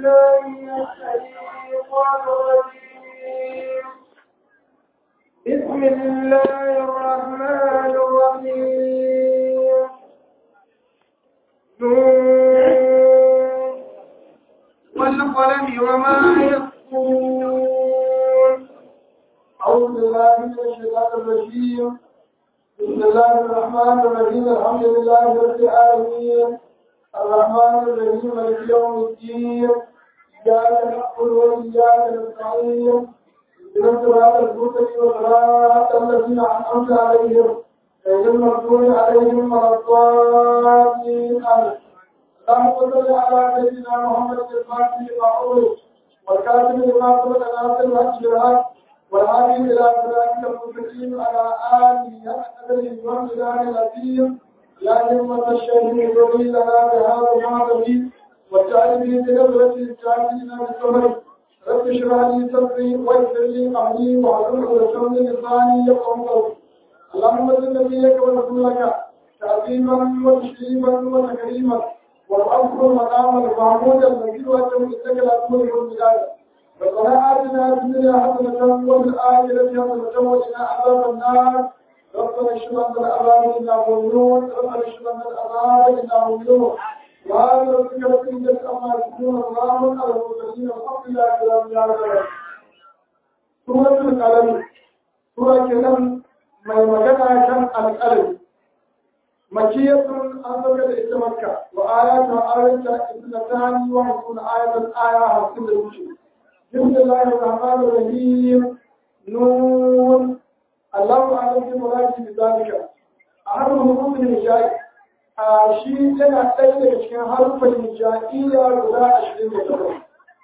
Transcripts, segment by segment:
بالله من الشيطان الرجيم بسم الله الرحمن الرحيم نون والقلم وما يسطرون أعوذ بالله من الشيطان الرجيم بسم الله الرحمن الرحيم الحمد لله رب العالمين الرحمن الرحيم مالك يوم الدين إياك نعبد وإياك نستعين اهدنا الصراط المستقيم صراط الذين أنعمت عليهم غير المغضوب عليهم ولا الضالين آمين اللهم صل على سيدنا محمد الفاتح لما أغلق والكاتب لما سبق ناصر الحق بالحق والهادي إلى صراطك المستقيم على آله حق الإمام الإله العظيم يا همة الشيخ يدعي لنا بهذا المعظم واجعل به بنظرة الجاهلين بالصبر رب اشرح لي صدري ويسر لي أمري واحلل عقدة من لساني يفقهوا قولي اللهم صل نبيك ورسولك تعظيما وتشريفا وتكريما والأمر المقام المحمود الذي وجه إنك لا تملك البلاد ربنا آتنا في الدنيا حسنة وفي الآخرة حسنة وقنا عذاب النار ربنا اشف عنا العذاب إنا مؤمنون ربنا اشف عنا العذاب إنا مؤمنون وهذا ربك رب العزة عما يصفون وسلام على المرسلين والحمد لله رب العالمين سورة القلم سورة كلام mai magana kan alƙalami makiyatun an sauka da ita makka wa ayatun ayata ibnatani wa hamsuna ayatan aya hamsin da wuce بسم الله الرحمن الرحيم نون الله أعلم بمراده بذلك أحد حروف الهجاء شيء لنا ɗaya daga cikin harufan hijaiya guda ashirin da takwas.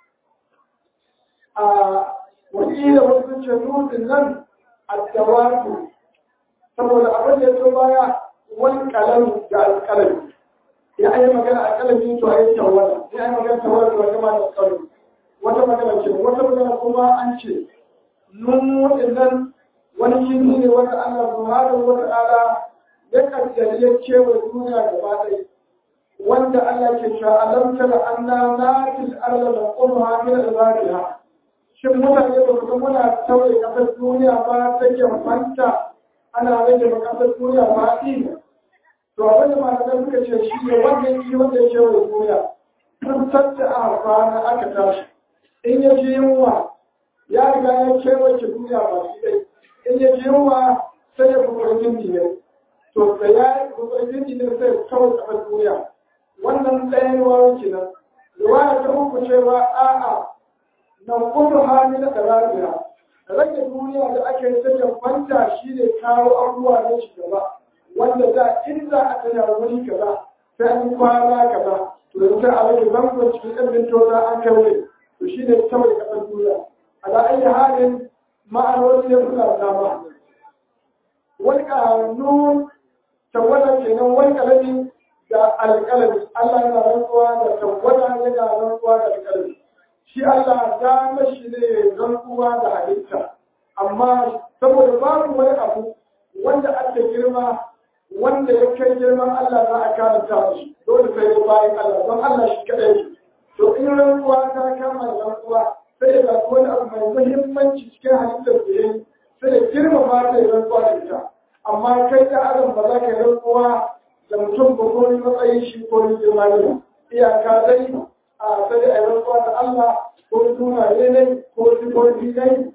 A wakila wasu ce nufin nan a dawatu saboda abin da ya baya wani kalam da alkalami ya yi magana a kalami to a yi tawala ya yi magana tawala to a gama da kalami wata magana ce wata magana kuma an ce nun waɗannan wani jini ne wanda Allah subhanahu wa ta'ala ya kaddare ya kewa duniya gaba ɗaya wanda Allah ke cewa alam tara anna natil arda naqumha min ibadiha shin mutane ba su muna tauye kasar duniya ba take fanta ana rage kasar duniya ba ɗin to abin da malamai suka ce shi ne wannan shi wanda ya kewa duniya tun tatta a kwana aka tashi in ya ji yunwa ya riga ya kewace duniya ba shi dai in ya ji yunwa sai ya kuma jindi ne to da ya yi kuma jindi ne sai ya kawo kafar duniya wannan ɗayan wawo kenan riwaya ta uku cewa a'a na kuma hali na ɗarabiya rage duniya da ake yi sai kwanta shi ne kawo abubuwa na ci gaba wanda da in za a tsaya wuri kaza sai an kwana kaza to yanzu a rage zangon cikin ɗan mintota an kai to shi ne kawai kasar duniya ala ayi halin ma'anoni ne suna dama wani kanun tawada kenan wani kalami da alƙalami Allah yana rantsuwa da tawada yana rantsuwa da alƙalami shi Allah dama shi ne rantsuwa da halitta amma saboda babu wani abu wanda ake girma wanda ya kai girman Allah za a karanta shi dole sai bayan Allah don Allah shi kaɗai ne to in rantsuwa ta kama da rantsuwa sai ya zaɓi wani abu mai muhimmanci cikin halittar da ya yi sai ya girmama ta ya rantsuwa da ita amma kai ta adam ba za ka yi rantsuwa da mutum ba ko ni matsayin shi ko ni girma ne iyaka dai a sai a yi rantsuwa da Allah ko sunaye ne ko sifofi ne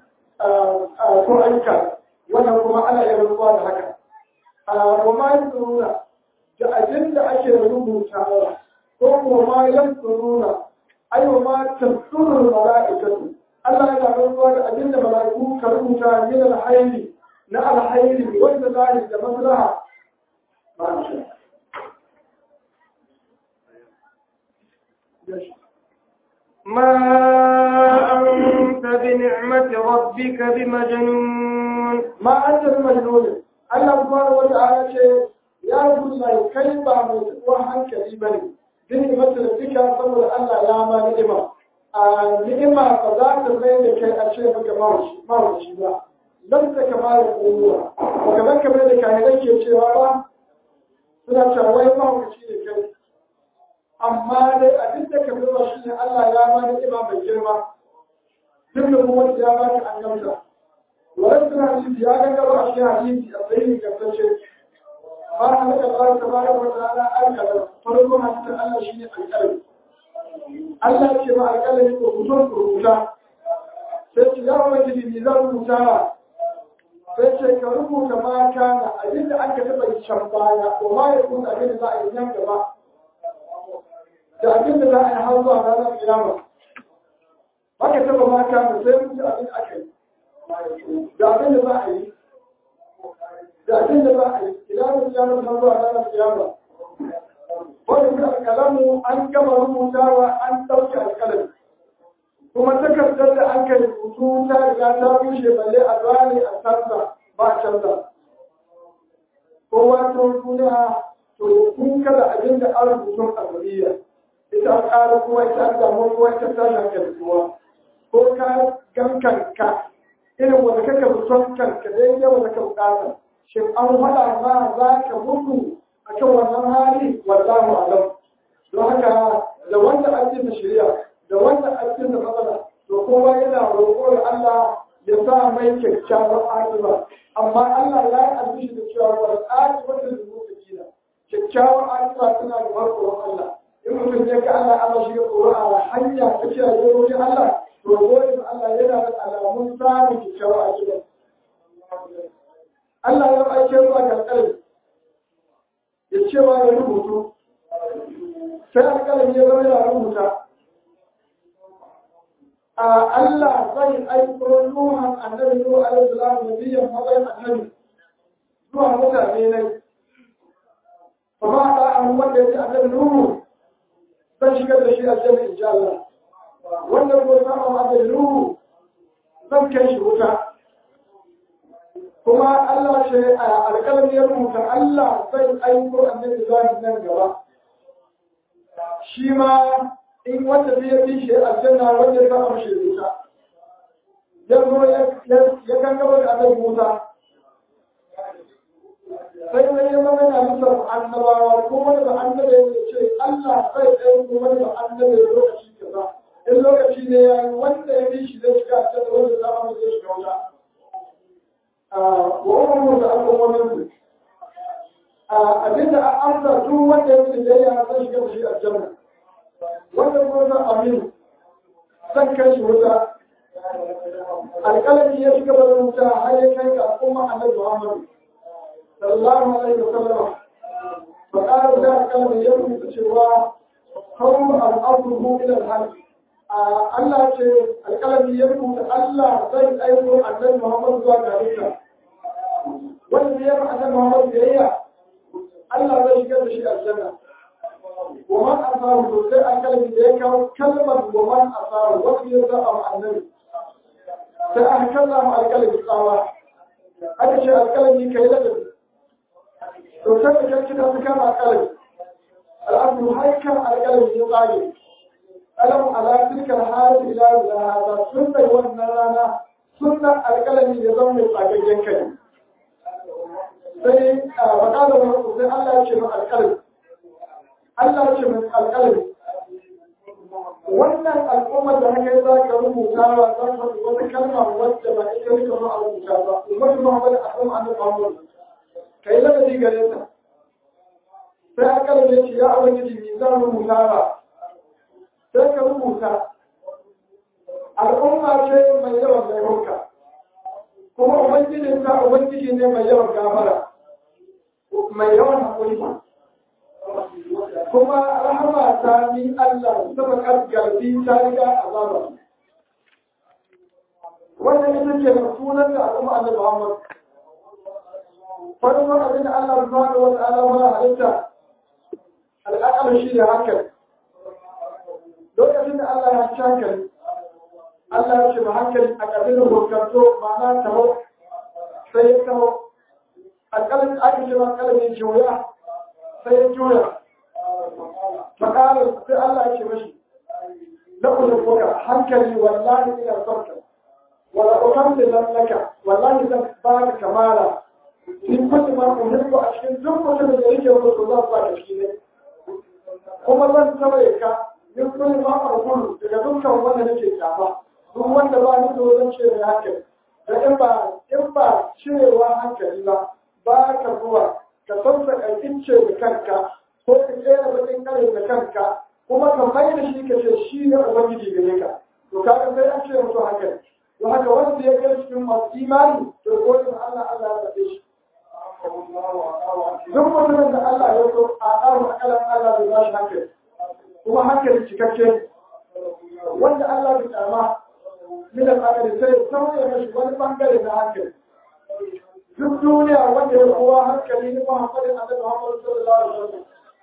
ko aika wannan kuma ana yin rantsuwa da haka wa ma yi tsoruna da abin da ake rubutawa ko kuma ma yan tsoruna aiwa ma tafsirul mala'ikatu Allah yana rantsuwa da abin da mala'iku ka rubuta min alhairi na alhairi wanda zai da maslaha ما أنت بنعمة ربك بمجنون ما أنت بمجنون Allah subhanahu wa ta'ala ce ya rubuta kai ba mai tsuwa hankali bane din mata da fika saboda Allah ya ma ni'ima a ni'ima ba za ta mai da kai a ce maka mawuci ba dan ta kamar kowa ba kamar kamar da kayan ke cewa ba suna cewa wai mawuci ne kai amma dai abin da ka zuwa shi ne Allah ya ba ni ima mai girma duk da kuma ya ba ni annabta wannan suna hadisi ya ga gaba a cikin hadisi a tsayin gaskace ba halaka Allah tabaraka wa ta'ala alƙalam farko hadisin Allah shine alƙalami Allah ce ma alƙalami ko kuton rubuta sai ce ya wani jini zan rubuta sai ce ka rubuta ma kana abin da aka taɓa yi can baya ko ma ya kuma abin da za a yi nan gaba da abin da za a yi har zuwa ranar kiyama haka taɓa ma kana sai mutu abin da aka yi da abin da za a yi da abin da za a yi idan kiyama har zuwa ranar kiyama wani da alƙalamu an gama rubutawa an ɗauke alƙalami kuma takardar da an kai rubutu ta riga ta bushe balle a gane a canza ba a canza kowa ta duniya to kun kada abin da an rubutun alwaliya ita an ƙara kuma ita an damu kuma ita ta shankar kuwa ko ka gan kanka irin wanda kaka rubutun kanka da yake wanda ka bukata shin an faɗa ma za ka mutu a kan wannan hali wallahu alam don haka da wanda ake da shari'a da wanda ake da matsala to kowa yana roƙon Allah ya sa mai kyakkyawar akiba amma Allah ya yi albishi da cewa wal akibatu lil muttaqina kyakkyawar akiba tana da barkon Allah in mutum ya ga Allah Allah shi ga tsoro a hanya ta ce a yi Allah to gode Allah yana da alamun samun kyakkyawar akiba Allah ya aike zuwa ga alƙalami ya cewa ya rubutu sai alƙalami ya zama yana rubuta Allah zai aiko Nuhan annabi Nuhu alaihi salam nabiyyan matsayin annabi zuwa mutane ne. Fa ma da an wanda yake annabi Nuhu zan shigar da shi a janna insha Allah. Wanda ko sama annabi Nuhu zan kai shi wuta. Kuma Allah ce a alƙalamin ya rubuta Allah zai aiko annabi zuwa nan gaba. Shi ma in wanda zai yi shi aljanna wanda ya samu shi wuta ya zo ya kan gaba da annabi Musa sai sai ya zama yana nufar annabawa ko wani da annabi ya ce Allah zai ɗaya ko wani da annabi lokaci kaza in lokaci ne ya yi wanda ya bi shi zai shiga aljanna wanda ya samu zai shiga wuta wa umar da al'ummomin abinda an amsa duk wanda ya bi da ya zai shiga da shi aljanna wannan gona aminu zan kai shi wuta alƙalami ya shiga da wuta har ya kai ga al'umma annabi Muhammad sallallahu alaihi wasallam fa qala da alƙalami ya rubuta cewa kawu al'amru ila al-haq Allah ce alƙalami ya rubuta Allah zai aiko annabi Muhammad zuwa ga halitta wanda ya fa annabi Muhammad biyayya Allah zai shiga da shi aljanna ومن أثاره سوسي أكلم ذلك كلمة ومن أثاره وفي يرضى مع النبي سأهكذا مع الكلم الصلاة هذا شيء الكلم كي لدن سوسي كان كده سكان الكلم الأصل هيك الكلم يطاقي ألم على تلك الحالة إلى هذا سنة والنرانا سنة الكلم يزوم يطاقي جنكي sai faɗa da wani sai Allah ya ce ma alƙalmi Allah ce mai alƙalami. Wannan al'ummar da haka za ka rubuta wa za ka wata kalma wadda ba ita ne kamar a rubuta ba. Ummar Muhammad a kan annabi Muhammad. Ka yi ladabi gare ta. Sai alƙalami ya ce ya ubangiji me zan rubuta ba. Sai ka rubuta. Al'umma ce mai yawan laifuka. Kuma ubangiji ta ubangiji ne mai yawan gafara. Mai yawan haƙuri. kuma rahama ta ni Allah sama garbi ta riga azaba wannan ita ce da sunan da al'umma Allah Muhammad farko abin da Allah subhanahu wa ta'ala ma halitta al'aqal shi ne hankali lokacin da Allah ya ci hankali Allah ya ce ma hankali a ƙarfin hukunto ma'ana taho sai ya taho alƙalin ake ce ma alƙalin juya sai ya juya فقال في الله يشمشي نقول لك حنكلي والله إلى صرك ولا أكمل لك والله إذا باك كمالا في كل ما أحب أشكل ثم كل ذلك يقول الله باك أشكيني kuma zan tawaye ka min kulli ma aqulu daga dukkan wanda nake kyafa duk wanda ba ni da zan ce mai hankali da in ba in ba cewa hankali ba ba ka zuwa ka sassaka ince da kanka ko ka kera bakin kare da kanka kuma ka mai da shi ka ce shi ne ubangiji gare ka to kaga sai an ce mutu hankali don haka wanda ya kai cikin masu imani to godin Allah Allah ya rabe shi duk mutumin da Allah ya so a ƙaru akalan Allah bai ba shi hankali kuma hankali cikakke wanda Allah bai kama min al-aqli sai sauya mashi wani bangare na hankali duk duniya wanda ya kowa hankali ne Muhammadin Annabi Muhammad sallallahu alaihi wasallam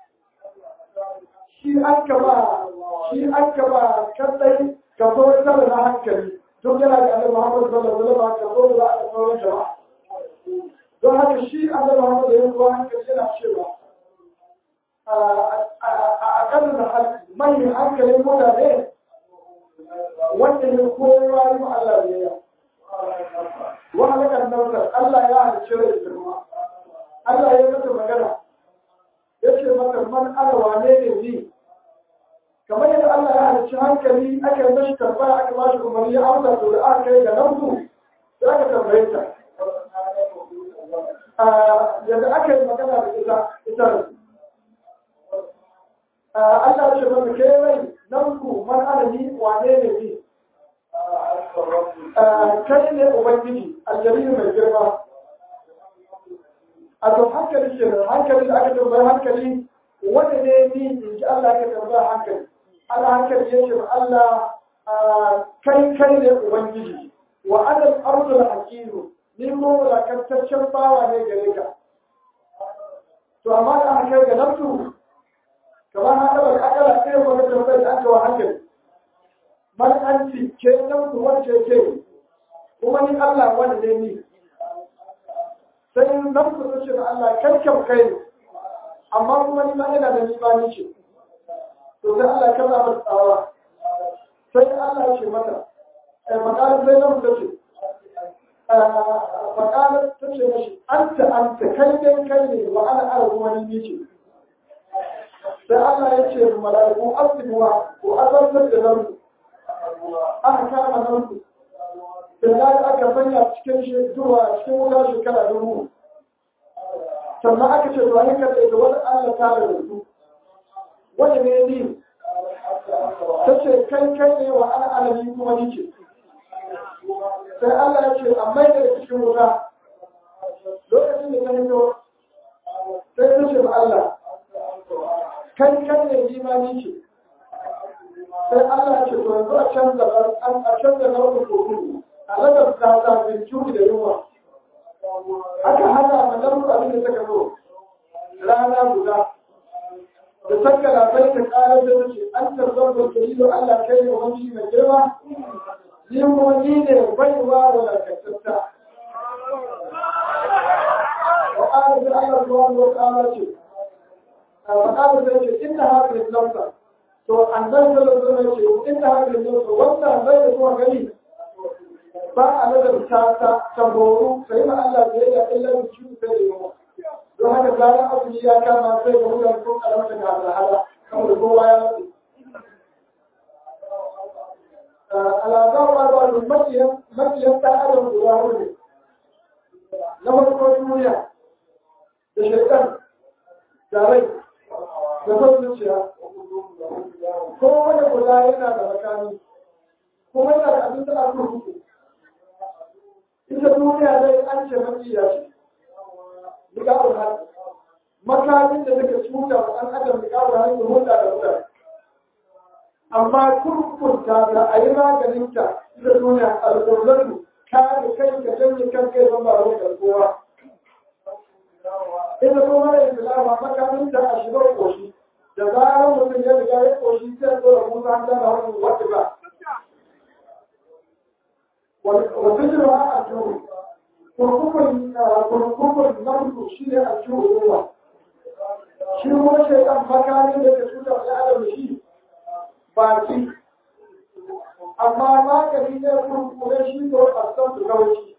shi an ka ba shi an ka ba kadai ka so tare na hankali duk yana da Annabi Muhammad sallallahu alaihi wasallam ka so da a sauran jama'a don haka shi Annabi Muhammad ya kowa hankali yana cewa a ƙasar da mai hankalin mutane wanda ne kowa yi ma Allah ne ya wa halakar nautar Allah ya halicci rai girma Allah ya mata magana ya ce mata man ana wane ne ni kamar yadda Allah ya halicci hankali aka yi mashi tambaya aka ba shi umarni ya amsa to da aka kai ga nautu da aka tambaye ta yadda aka yi magana da ita ita Allah ce mata ke rai nautu man ana ni wane ne ni kai ne ubangiji aljalilu mai girma a to hankali ke da hankali da aka tambayi hankali wanda ne ni in ji Allah aka tambaya hankali Allah hankali ya ce Allah kai kai ne ubangiji wa adal ardul hakimu ni ko wulakantaccen bawa ne gare ka to amma da aka kai ga nafsu kamar haka ba akala sai wani tambayar da aka wa hankali man anti ke nafsu wacce ke kuma ni Allah wanda ne ni sai nafsu ta ce da Allah kankan kai ne amma kuma ni ma ina da ni ba ni ce to sai Allah ka zama tsawa sai Allah ce mata eh makalar sai nafsu ta ce makalar ta ce mashi anta anta kai dai kai ne wa ana ara kuma ni ce sai Allah ya ce mala'iku asibuwa ko azantar da nafsu aka kama nafsu Billahi aka sanya cikin shekara cikin wuta shekara dubu. Sannan aka ce to ayyukan da ita wani Allah ta da su. Wani ne ni? Ta ce kai kai ne wa ana alami kuma ni ce. Sai Allah ya ce amma da cikin wuta. Lokacin da ta hito sai ta ce ba Allah. Kai kai ne ni ma ni ce. Sai Allah ya ce to yanzu a canza a canza nau'in kofi. a ragar kasa bincike da yunwa aka hana ma nan abin da suka zo rana guda da saka labai ta karar da take an tarzar da kalilu Allah kai ne wani mai girma ni kuma ni ne baiwa wadatarta wa ƙara da Allah subhanahu wa ta'ala ce wa ƙara da ce inna hadhihi nafsa to annabi sallallahu alaihi wasallam ce inna hadhihi nafsa wannan zai da kuma gani ba a nazarta ta ta horo sai ma Allah da ya illa da ciwo sai da yawa don haka bayan azumi ya kama sai ga mutane ko karamta ga alhala kamar kowa ya mutu alazar ma ba da makiyan makiyan ta adam guda hudu na farko duniya da shaitan da rai da son zuciya ko wani guda yana da makami kuma yana da abin da aka rubuta ita duniya dai an ce mafiya ce liƙa'ul haɗu makamin da suka cuta wa ɗan adam liƙa'ul haɗu da hulɗa da mutane amma kurkunta da a yi maganinta ita duniya alƙur'anu ka da kai ka janye kan kai zama ba wani kowa ita kuma da islama makaminta a shigar ƙoshi da zarar mutum ya riga ya ƙoshi sai tsora musa an dana wani wata ba وفكرها الجوع kurkukun namku shi ne a cikin ruwa shi kuma shaitan makamin da ke cuta da adam shi baki amma magani ne kurkukun shi ko a san su kauci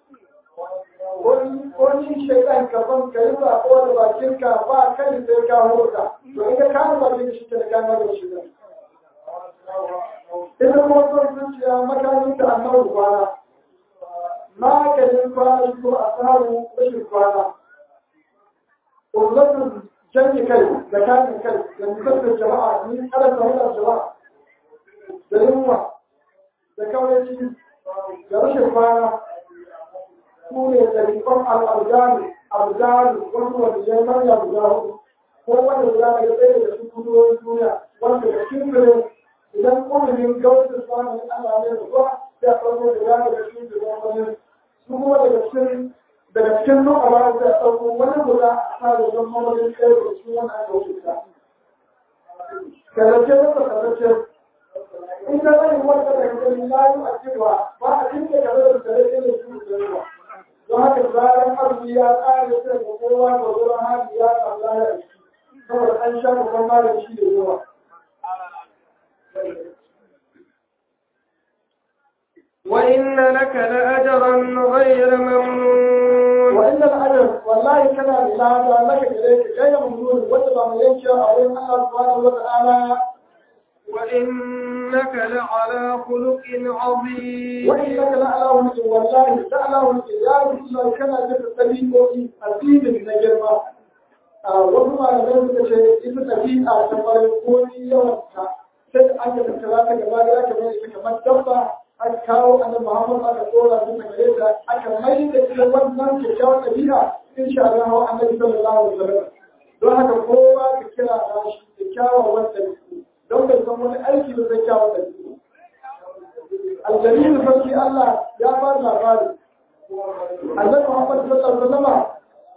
wani shaitan ka ban ka yi sako da bakinka ba kai sai ka hurka to in ka kama ba da shi ke da gama da shi ne ita kuma son zuciya makamin da annabi kwana maganin kwana shi kuma a tsarin rashin kwana ƙullatun janye kai da kayan kai da nisantar jama'a ni kada ta hudar jama'a da yunwa da kawai da rashin kwana su ne ɗariƙon al'adani abdani wasu wanda ya manya guda hudu ko wanda guda daga ɗaya daga cikin kudurorin duniya wanda da cikin fere idan ƙudurin gautar samun Allah ne da kuwa sai a ɗauko da ya daga cikin fere su kuma daga cikin daga cikin nuka ba sai a ɗauko wani guda a sa da don mamadin ɗaya daga cikin wani aka wuce ta. Kalace masa kalace in ka zai wanda daga cikin layu a cewa ba a cikin da kalace da kalace da su da yawa. don haka zaran arziki ya ƙare sai ga kowa da wurin hali ya tsalla ya ciki saboda an sha babban malami shi da yawa وإن لك لأجرا غير ممنون وإن الأجر والله كان لهذا لك إليك غير ممنون وتبع من ينشأ أولين الله سبحانه وتعالى وإنك لعلى خلق عظيم وإنك لعلى ولد والله لعلى ولد يا رسول الله كان جد الطبيب أبيب نجرما wasu malamai suka ce ita ɗabi'a ta farin komi yawanka sai an yi tattara ta gaba da aka mai ita kamar dabba aka kawo annabi Muhammad aka tsora su gare ta aka mai da ita wannan kyakkyawar ɗabi'a insha Allah annabi sallallahu alaihi wasallam don haka kowa ka kira shi kyakkyawan ɗabi'u don bai san wani aiki da zai kyawun ɗabi'u aljamilu sarki Allah ya ba labari annabi Muhammad sallallahu alaihi wasallam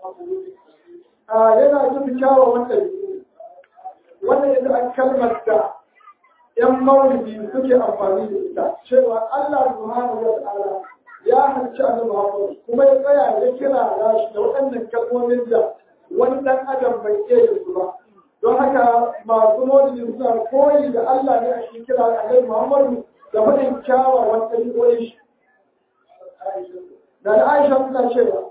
yana jin kyawawan ɗabi'u wannan yadda an kalmar da ‘yan maulidi suke amfani da ita cewa Allah subhanahu wa ta'ala ya hanci annabi Muhammad kuma ya tsaya ya kira shi da waɗannan kalmomin da wani ɗan adam bai iya yin su ba don haka masu maulidi suna koyi da Allah ne a cikin kira annabi Muhammad da faɗin kyawawan ɗabi'o'in shi da Aisha suna cewa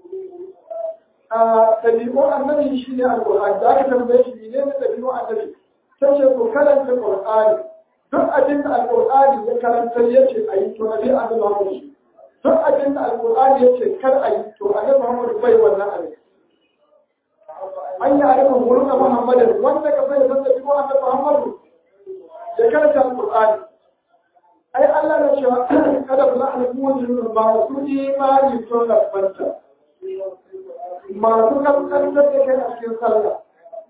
ɗabi'un annabi shi ne alƙur'ani da aka tambaye shi ne na ɗabi'un annabi ta ce ku karanta ƙur'ani duk abin da alƙur'ani ya karanta ya ce a yi to nabi annabi Muhammad shi duk abin da alƙur'ani ya ce kar a yi to annabi Muhammad bai wannan abin an yi arifin wurin da Muhammadin wanda ka sai da ɗabi'un annabi Muhammad ya karanta alƙur'ani ai Allah na cewa kada ku za'a mu'minin ba su imani to rabbanta masu kankantar da kai a cikin sallah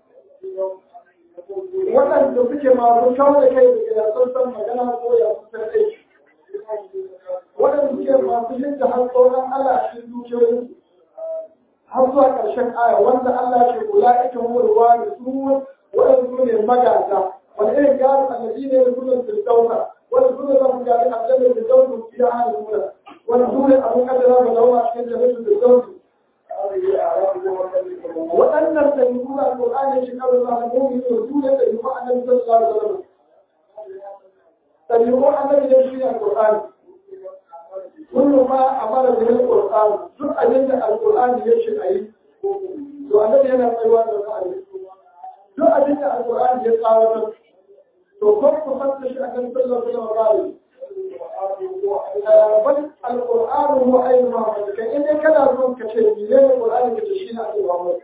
waɗanda suke masu kawo da kai daga yasan san magana ko ya su san aiki waɗanda suke masu yin da har tsoron Allah a cikin dukiyoyin har zuwa ƙarshen aya wanda Allah ke kula ita murwa da su waɗanda su ne magata wani irin gado annabi ne da sunan firdauna wani sunan zan gari aljanna da daudu fiye a hannun mura wani sunan abin kadara da lawa cikin jami'in da daudu waɗannan ɗabi'u na Al-Qur'ani shi karo na al-mu'min da su ne ɗabi'u annabi sallallahu alaihi wasallam ɗabi'u annabi ne shi ne Al-Qur'ani kullu ma amara bihi Al-Qur'an duk abin da Al-Qur'ani ya ce ayi to annabi yana tsayuwa da ra'ayi duk abin da Al-Qur'ani ya tsawatar to ko ku fanta shi annabi sallallahu alaihi wasallam bal al-Qur'an huwa ayyu Muhammad kan in kana son ka ce ne Qur'ani ka ce shi ne Muhammad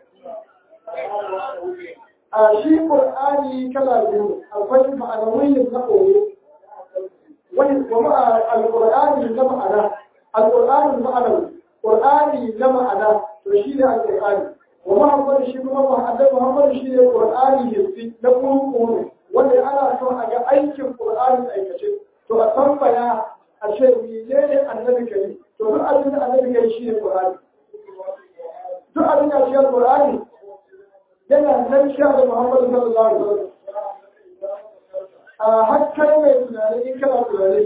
a shi Qur'ani kala biyu akwai ma'anawiyin na koyo wani kuma al-Qur'ani na ma'ana al-Qur'ani ma'anawi Qur'ani na ma'ana to shi ne al-Qur'ani wa Muhammad shi kuma Muhammad Muhammad shi ne Qur'ani hissi na kuma wanda ana son a ga aikin Qur'ani aikace to a tambaya a ce mene ne annabi kai to duk abin da annabi kai shi ne Qur'ani duk abin da shi Qur'ani yana nan shi da Muhammad sallallahu alaihi wasallam a hakkai mai tunani in kana tunani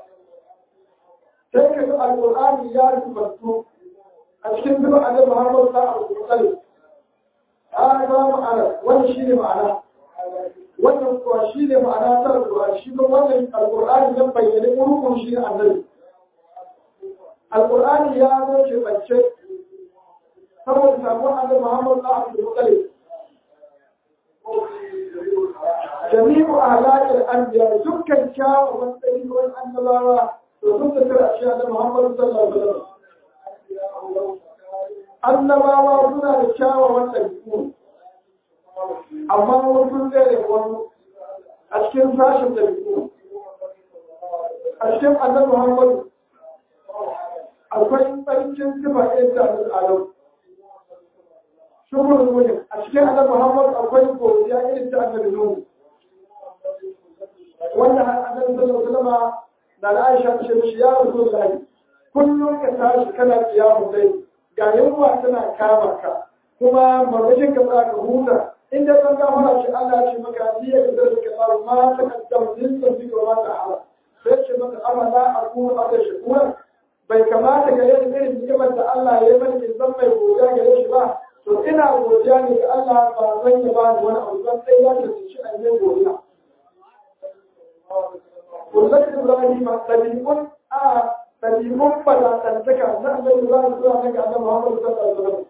sai ka ga Al-Qur'ani ya rubutu a cikin duk annabi Muhammad sallallahu alaihi wasallam a ga ma'ana wannan shi ne ma'ana wannan kuwa shi ne ma'ana ta alƙur'ani shi kuma wannan alƙur'ani ya bayyana urukun shi ne annabi alƙur'ani ya zo ke bance saboda samuwar annabi Muhammad na Abdul Muttalib jami'u ahlakil anbiya dukkan kyawawan ɗabi'un annabawa to sun tattara a cikin annabi Muhammad sallallahu alaihi wasallam annabawa suna da kyawawan ɗabi'u amma wasu zai wani a cikin sashen ɗabi'u a cikin annabi Muhammad akwai tsarkin sifa ɗaya da al'adam shukur nuni a cikin annabi Muhammad akwai godiya irin ta annabi Nuhu wanda annabi sallallahu alaihi wasallam da na Aisha ta ce ya Rasulullahi kullum ka tashi kana kiyamu dai ga yunwa tana kama ka kuma mamakin ka za ka huta in dai kan gafara shi Allah ya ce maka ni ya kadar ka tsaro ma ta kaddam din da zikr ma ta ala sai ce maka amala aku ada shukura bai kamata ga yin irin ni'imar da Allah ya yi mani zan mai godiya gare shi ba to ina godiya ne ga Allah ba zan yi ba ni wani abu zan sai ya ce shi a yi godiya kullum Ibrahim ɗabi'un a ɗabi'un fadatantaka na annabi Ibrahim zuwa na ga annabi Muhammad sallallahu alaihi wasallam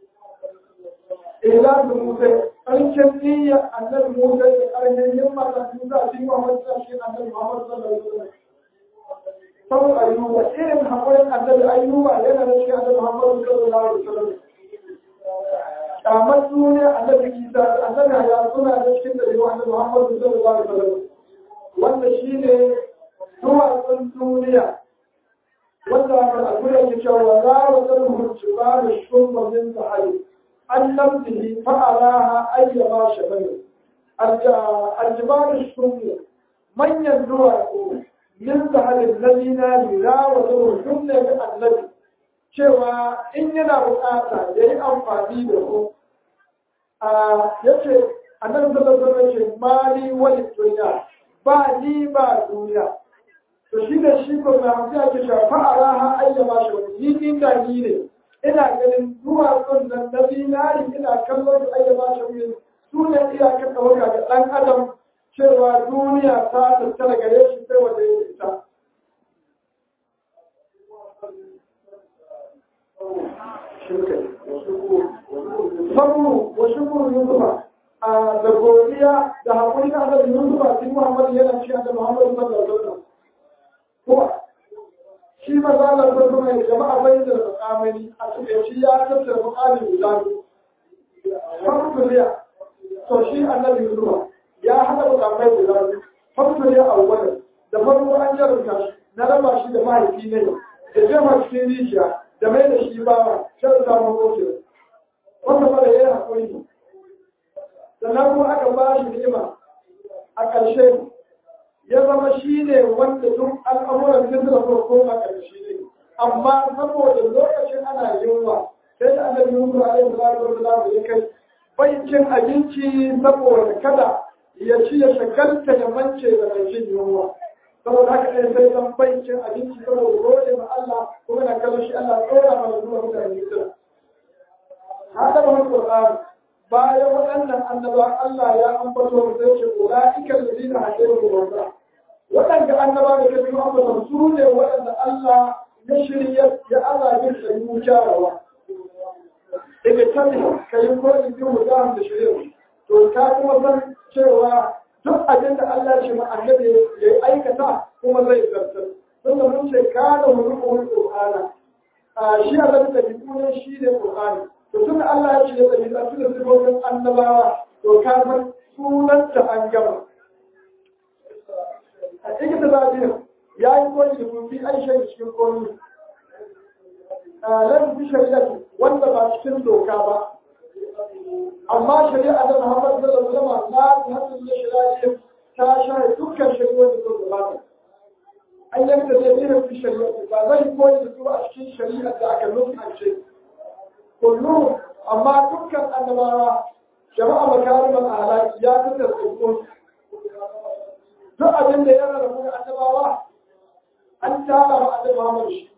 ila da Musa ƙarshen niyya annabi Musa da ƙarshen himma da Musa a cikin Muhammad sallallahu annabi Muhammad sallallahu alaihi wasallam sau ayyuba irin haƙurin annabi ayyuba yana da shi annabi Muhammad sallallahu alaihi wasallam kamar duniya annabi Isa da annabi ya suna da cikin da yawa annabi Muhammad sallallahu alaihi wasallam wanda shine duwatsun duniya wanda al'adura ke cewa za wa zarhun jibar shumma min sahari an lamdihi fa'araha ayyama shabani aljibar shumma manyan duwatsu min sahalin na zinari za wa zarhun shumma ga annabi cewa in yana bukata ya yi amfani da su ya ce annabi sallallahu alaihi wasallam ce mali wani duniya ba ni ba duniya to shi da shi ko na hamsi ake shafa a raha ayyama shi wani ni inda ni ne ina ganin duwatsun nan na zinari ina kallon su ayyama shi wani su ne iyakar ɗauka ga ɗan adam cewa duniya ta tattara gare shi sai wanda ya ita Sabu wa shukuru Yusufa da godiya da haƙuri na annabi Yusufa cikin Muhammad yana cikin annabi Muhammad sallallahu alaihi wasallam ko shi maza Allah ko kuma jama'a bai da mukamani a cikin shi ya tattara mukamin guda Famtuliya to shi annabi Yusufa ya haɗa mukamai guda biyu Famtuliya a wannan da farko an jarumta shi na raba shi da mahaifi ne da jefa cikin rijiya da mai da shi bawa shan samun koke wanda fara yayin haƙuri sannan kuma aka ba shi ni'ima a ƙarshe ya zama shi ne wanda duk al'amuran da suka so koma ƙarshe ne amma saboda lokacin ana yunwa sai da annabi Yusuf alaihi salatu wasallam ya kai bai cin abinci saboda kada ya ci ya shagalta ya mance da mai jin yunwa saboda haka ɗaya sai zan bai cin abinci saboda gode ma Allah kuma na kallon shi Allah tsora mana zuwa mutane suna hada da wani Qur'ani bayan waɗannan annaba Allah ya ambato sai ce ulaika alladhina hadayhum Allah waɗanda annaba da ke biyu ambata su ne waɗanda Allah ya shirya ya Allah ya sai mu jarawa daga tabi kai ko in bi mu da shirya to ka kuma san cewa duk abin da Allah ce ma annabi ya aikata kuma zai zartar tunda mun ce kana mulkul qur'ana a shi Allah da biyu shi ne qur'ani to tun Allah ya ce ya tsaye a cikin sifofin annabawa to ka san sunanta an gama a cikin da zafi ya yi koyi da kufi aisha da cikin koyi lan fi shari'a wanda ba cikin doka ba amma shari'a da Muhammad sallallahu alaihi wasallam na hadin da shari'a ta shahe dukkan shari'o'i da suka gabata an yanka da irin fi shari'a ba zai koyi da su a cikin shari'a da aka nufi ce kullum amma dukkan annabawa jama'a makarimar ahlaki ya fi da tsoro duk abin da ya rarrabu da annabawa an tara wa annabi Muhammad shi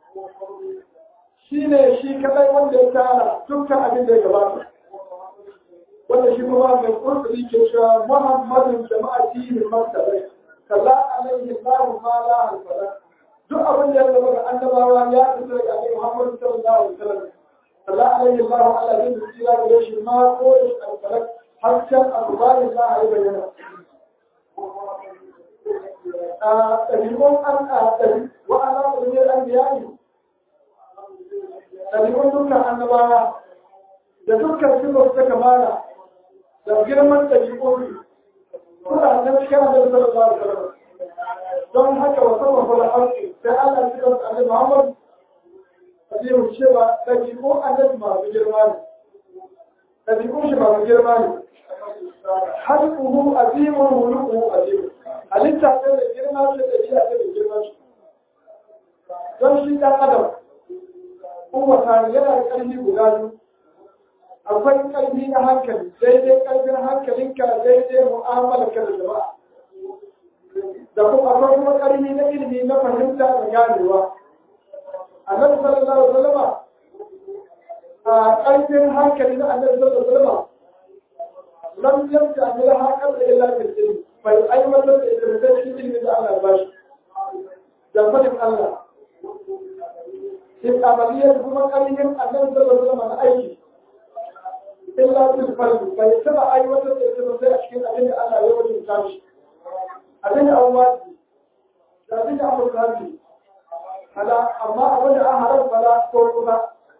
shi ne shi kadai wanda ya tara dukkan abin da ya gabata wanda shi kuma mai kurkuri ke cewa Muhammadun jama'a dinin martabai kaza alaihi Allahu ma la halfara duk abin da ya zama ga annabawa ya fito daga annabi Muhammad sallallahu alaihi wasallam Allah alaihi Allah Allah zai tsira gare shi ma ko da alfarak hasken alƙur'ani za a yi bayyana a ɗabi'un an a ɗabi wa'ana ɗabi'un an biya ne ɗabi'un dukkan annabawa da dukkan sifar ta kamala da girman ɗabi'un suna nan cikin annabi sallallahu alaihi wasallam don haka wa sama fara harshe sai Allah ya cikin annabi Muhammad Hadiru cewa ɗabi'un annabi masu girma ne ɗabi'un shi masu girma ne halkuhu azimun hulukuhu azimun halitta ce da girma ce da shi ake da girma shi don shi ɗan adam kowace yana da ƙarfi guda biyu akwai ƙarfi na hankali daidai ƙarfin hankalinka daidai mu'amalarka da jama'a da kuma akwai kuma ƙarfi na ilimi na fahimta da ganewa annabi sallallahu alaihi wasallam a ƙarfin hankali na annabi sallallahu alaihi wasallam lam yabda min haqqan illa bil ilm bai aiwatar da ita da shi ilmi da Allah ba shi da fadin Allah in amaliyar kuma ƙarfin annabi sallallahu alaihi wasallam na aiki illa bil fard bai taba aiwatar da ita sai a cikin abin da Allah ya wajin shi abin da Allah da abin da Allah ya hala amma abin da an haram fala ko kuma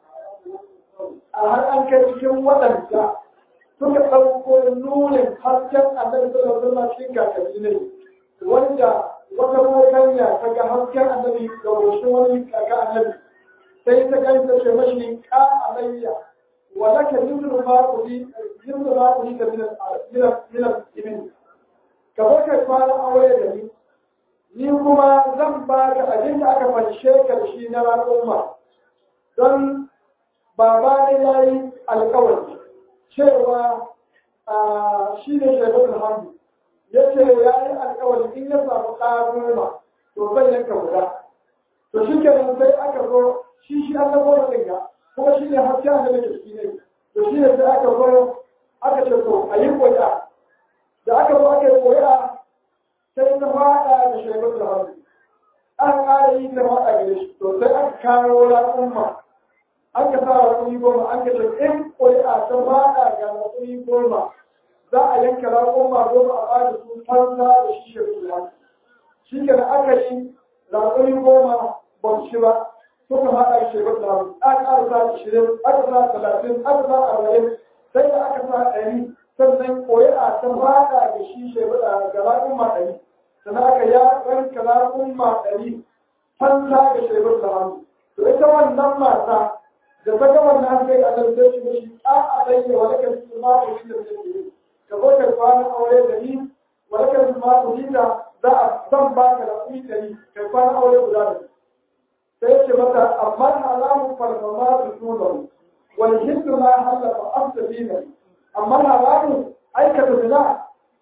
a har an kai cikin waɗanda suka ɗauko nunin hasken annabi sallallahu alaihi wasallam cikin kakanni ne wanda wata mokanya ta ga hasken annabi ga goshin wani kaka annabi sai ta gani ta ce mashi ka alayya wa laka yuzru ma kudi yuzru ma kudi ka min min ibn ka zo kai fara aure da ni ni kuma zan ba ka abin da aka fanshe ka da shi na al'umma don baba ne ya yi alkawari cewa shi ne shaibatul hamdu ya ce ya yi alkawari in ya samu ɗa goma to zai yanka guda to shi kenan sai aka zo shi shi an zama wani ga kuma shi ne haske a da shi ne to shi ne sai aka zo aka ce to a yi ƙuri'a da aka zo aka yi ƙuri'a sai ta faɗa da shaibatul hamdu an ƙara yi ta faɗa gare shi to sai aka kawo al'umma an ka sa raƙumi goma an ka ce in ƙuri'a ta faɗa ga raƙumi goma za a yanka raƙuma goma a bada su fansa da shi shaibatul hamdu shi ke aka yi raƙumi goma ba shi ba suka haɗa shi ba da aka ƙara sa ashirin aka sa talatin aka sa arba'in sai da aka sa ɗari sannan ƙuri'a ta faɗa da shi shaibaɗa ga raƙuma ɗari sannan aka ya ranka raƙuma ɗari fansa ga shaibaɗa da hannu to ita wannan mata da ta ga wannan sai a nan sai shi shi a a bayyana wani kan su ma ku shi da take yi ka zo ka kwana aure da ni wani kan su ma ku da za a zan ba ka da kuɗi ɗari kai kwana aure guda da ni sai ce mata amma haramun farmama su tunan wani hindu ma hallafa amsa dinar amma haramun aikata zina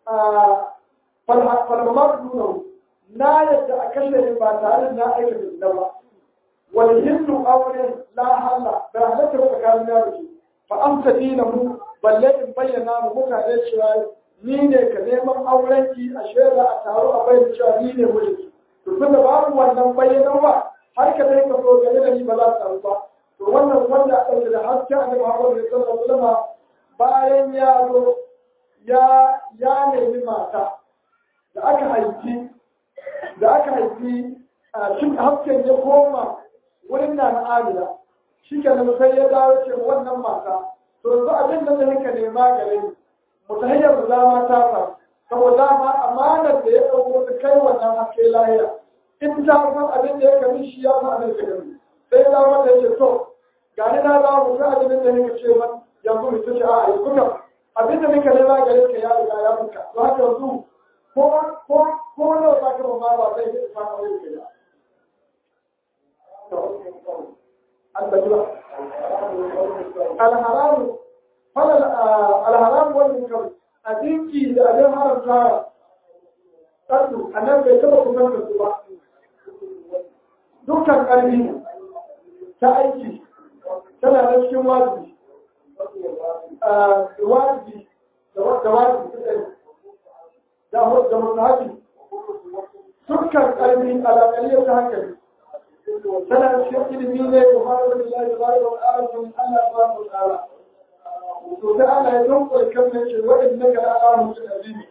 farmama su tunan na yadda a kashe ni ba tare da na aikata zina ba wani hindu aure la halla da halatta ba tsakanin ya rufe fa amsa dinar mu balle in bayyana mu mutane cewa ni ne ka neman aurenki a shaida a taro a bayyana cewa ni ne mijinki to tunda babu wannan bayyanarwa har ka dai ka so game da ni ba za ta ba to wannan wanda aka ɗauke da hasken annabi Muhammad sallallahu alaihi wasallam bayan ya zo ya ya nemi mata da aka haifi da aka haifi a cikin hasken ya koma wurin na na Amina shi ke nan sai ya dawo ce wannan mata to yanzu abin da zai ka nema gare ni mutahayyar da dama ta faru saboda ma amanar da ya ɗauko ta kai wannan haske lahiya in ta san abin da ya kami shi ya san abin da ya kami sai ya dawo da ya ce to ga ni na dawo mutum abin da ya ce man yanzu mutum ce a yi kuka abin da muka nema gare ka ya riga ya muka to haka yanzu ko ko ko nawa za ka ma ba zai yi fara wani ka ya an da ba alharamu falal alharamu wannan kawai a dinki da abin haramta tsardu a nan bai taɓa kusantar su ba dukkan ƙarfi ta aiki tana da cikin wajibi wajibi da wajibi da mutahabi dukkan ƙarfi alaƙaliyar ta hankali tana da cikin ilimi ne da fara da lalai da bayan wa ƙarfin Allah ba mu tsara to sai Allah ya dunkule kan nan ce waɗanda ka ala musu azimi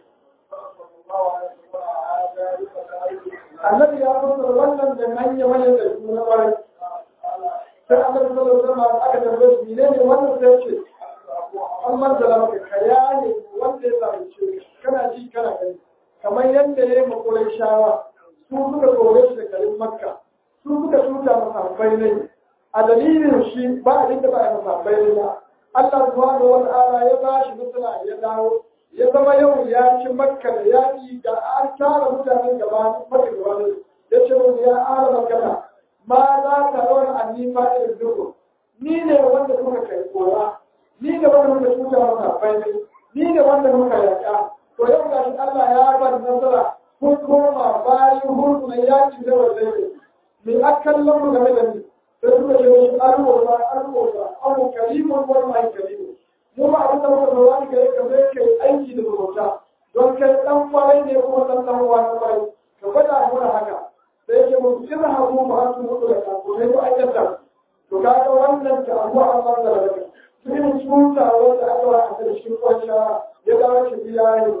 annabi ya fassara wannan da hanya manyan da su na ƙwarai sai annabi sallallahu alaihi wasallam aka tambaye shi ne ne wannan sai ce an manzala maka kaya ne wanda ya zalunce kana ji kana gani kamar yadda ya yi makorai shawa su suka kore shi da garin makka su suka tuta masabbai ne a dalilin shi ba a dinda ba a masabbai ne ba Allah subhanahu wa ta'ala ya ba shi nasara ya dawo ya zama yau ya ci makka da yaƙi da an tara mutanen gaba maka gaba ne ya ce mu ya ala makana ma za ta rawar annifa irin duku ni ne wanda kuka kai kora ni ne wanda muka tuta masabbai ne ni ne wanda muka yaƙa to yau ga shi Allah ya ba nasara kun koma bayan hulku na yaƙi da wanda ne mai akallon mu game da ni sai suka ce wasu arwoza arwoza abu karimun wani mai karimun mu ma abin da muka zo wani gare ka zai kai aiki da zumunta don kai dan kwarai ne kuma dan dan uwa na kwarai ka gwada mana haka sai yake mun kira hagu ba su mutu da ku sai ku aikata to kaga wannan ta abu Allah da rake cikin tsuta wanda aka wa a cikin kwanciya ya dawo shi biya ne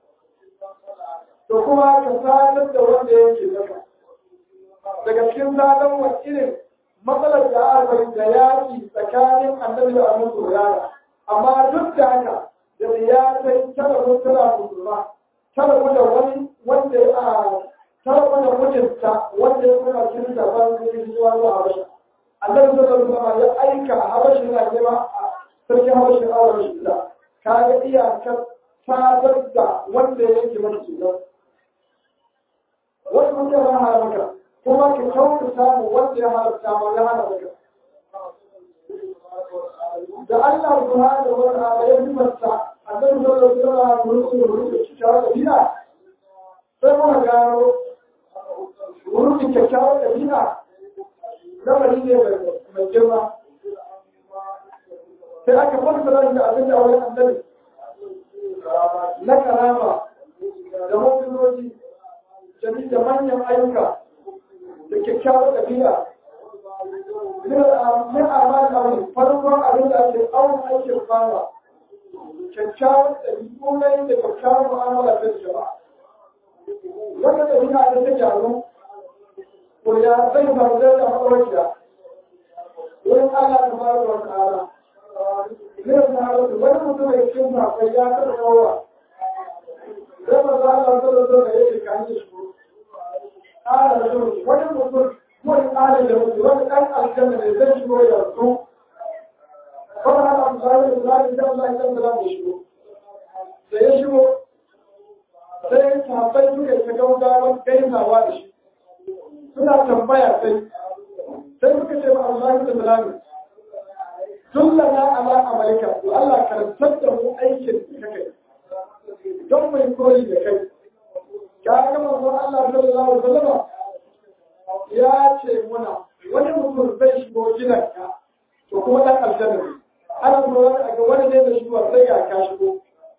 to kuma ka sadar da wanda yake zaka daga cikin sadar wa irin matsalar da aka yi da yaƙi tsakanin annabi da annabi Hurairah amma duk da haka da ya kai tara mutuna musulma tara da wani wanda ya tara da mutunta wanda ya kuma cikin da ban da yake zuwa zuwa Habasha annabi sallallahu alaihi wasallam ya aika Habasha na nema sarki Habasha a Habasha da kaga iyakar sadar da wanda yake mata cutar wani mutum ya hana maka kuma ka kyauta samu wanda ya halatta ma ya hana maka da Allah subhanahu wa ta'ala ya himarta annabi sallallahu alaihi wasallam mulkin mulkin kyakkyawar dabi'a sai muka gano mulkin kyakkyawar dabi'a lamari ne mai girma sai aka fassara da abin da wani annabi na karama da mutunoji jami da manyan ayyuka da kyakkyawar dabi'a min amal aure farkon abin da ake awon aikin fara kyakkyawar ɗabi'u na da kyakkyawar mu'amala ta jama'a wanda ɗabi'a da ta gyaru ko ya zai faru da ta maɗaukiya wurin Allah ta fara wa ta'ala zai fara da wani mutum da cikin mafai ya taɓa yawa zai ma za Allah ta zo da yake kan yi shi ƙara da wani mutum wani ƙarin da mutu wani ɗan aljanna ne zai shigo yanzu kawai haka amfani da zaɓi da Allah ya zama da shigo da ya shigo sai sahabbai suka yi ta gaugawan gaisawa da shi suna tambaya sai sai suka ce ma Allah da zalami dullana ala amalika to Allah karantar da mu aikin da kai don mai koyi da kai ka ga manzon Allah sallallahu alaihi wasallam ya ce muna wani mutum zai shigo gidanka to kuma dan aljanna ne ana lura da ga wani ne da shigo sai ga ka shigo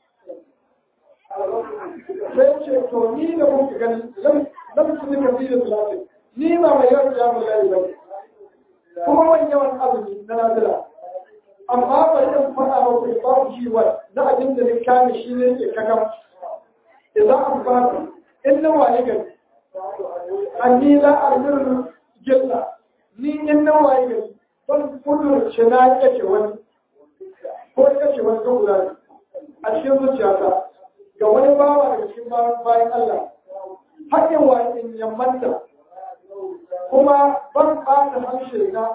sai ce to ni da kuka gani lam lam tudika fi salati ni ba mai yawan jamu lai ba kuma wani yawan azumi na nazila amma ba yin fada ba ku ba ku shi wa na abin da ni kame shi ne ke kakan idan an ba in na waye gari anni la armiru jilla ni in na waye gari ban kudur shi na yake wani ko yake wani ko guda a cikin zuciyata ga wani bawa daga cikin bayan Allah haƙin wa in yammanta kuma ban ɓata harshe na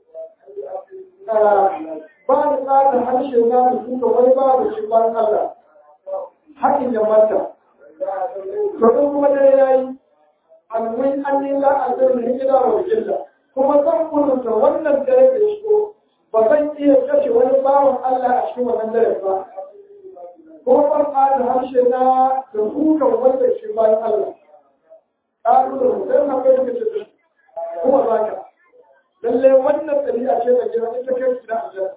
ba da ɓata harshe na da suka wani bawa da cikin bayan Allah haƙin yammanta to kuma dai yayi alwai an yi la'azin hijira wa jilla kuma zan kununta wannan dare da shigo ba zan iya kashe wani bawan Allah a cikin wannan dare ba kuma ban da harshe na da kukan wanda shi bayan Allah ƙaru da mutum na kai da ce kuma za ka lallai wannan ɗabi'a ce da gina ita kai gida aljanna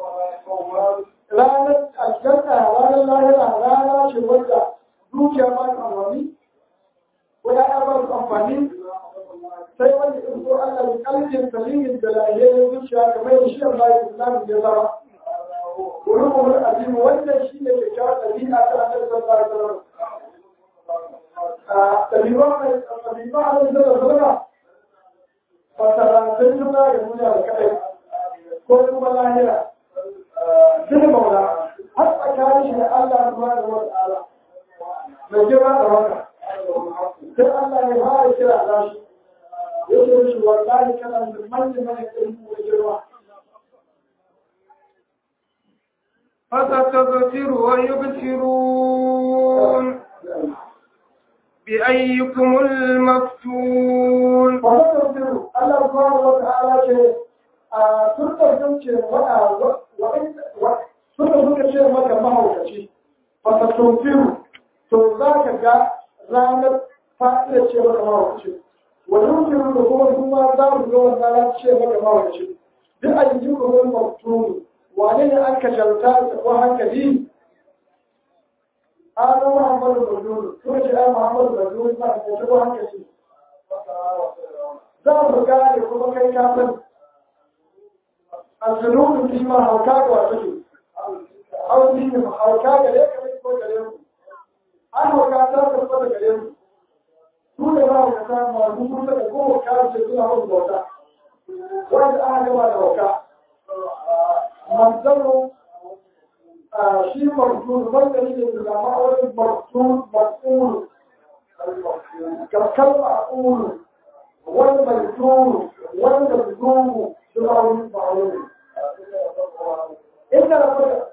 ranar aljanna ranar lahira rana ce wanda dukiya ba ta amfani ko ya ba su amfani sai wanda in ko Allah ya kalbin salimin da lahiyayen zuciya kamar da shi Allah ya islamu ya zama ulukumul azim wannan shi ne kyakkyawar ɗabi'a ta annabi sallallahu alaihi wasallam ɗabi'a mai ɗabi'a a nan da zama fasarantar juna da duniya da kaɗai ko kuma lahira sun maula har tsakanin shi da Allah subhanahu wa ta'ala mai girma da waka sai Allah ya fara kira da shi yake shi wallahi kana da manyan manyan ɗabi'u da girma فستبصر ويبصرون بأيكم المفتون فستبصر الله سبحانه وتعالى ce a turkar sun ce waɗa suka suka ce maka mahaukaci fasatunfiru to za ka ga ranar fa'ida ce maka mahaukaci wajen firu da kuma kuma za mu ga wanda ya ce maka mahaukaci duk a yi kuma wani maftunu wane ne an kashalta da ko hankali an muhammadu bajuru kuma ce ai muhammadu bajuru ba da ko hankali za mu gane kuma kai ka san الجنون فيما هوكاك وعطيه أو فيما هوكاك ليك ليك وكليه أنا هوكاك تفضل كليه دون ما هوكاك ما نقول لك هو هوكاك جدون هو البوتا وإذا أنا كما هوكاك منزل شيء مرسول من دليل العلماء ولا مرسول مسؤول كالكلمة أقول والمجنون والمجنون شرعون معلوم إن ربك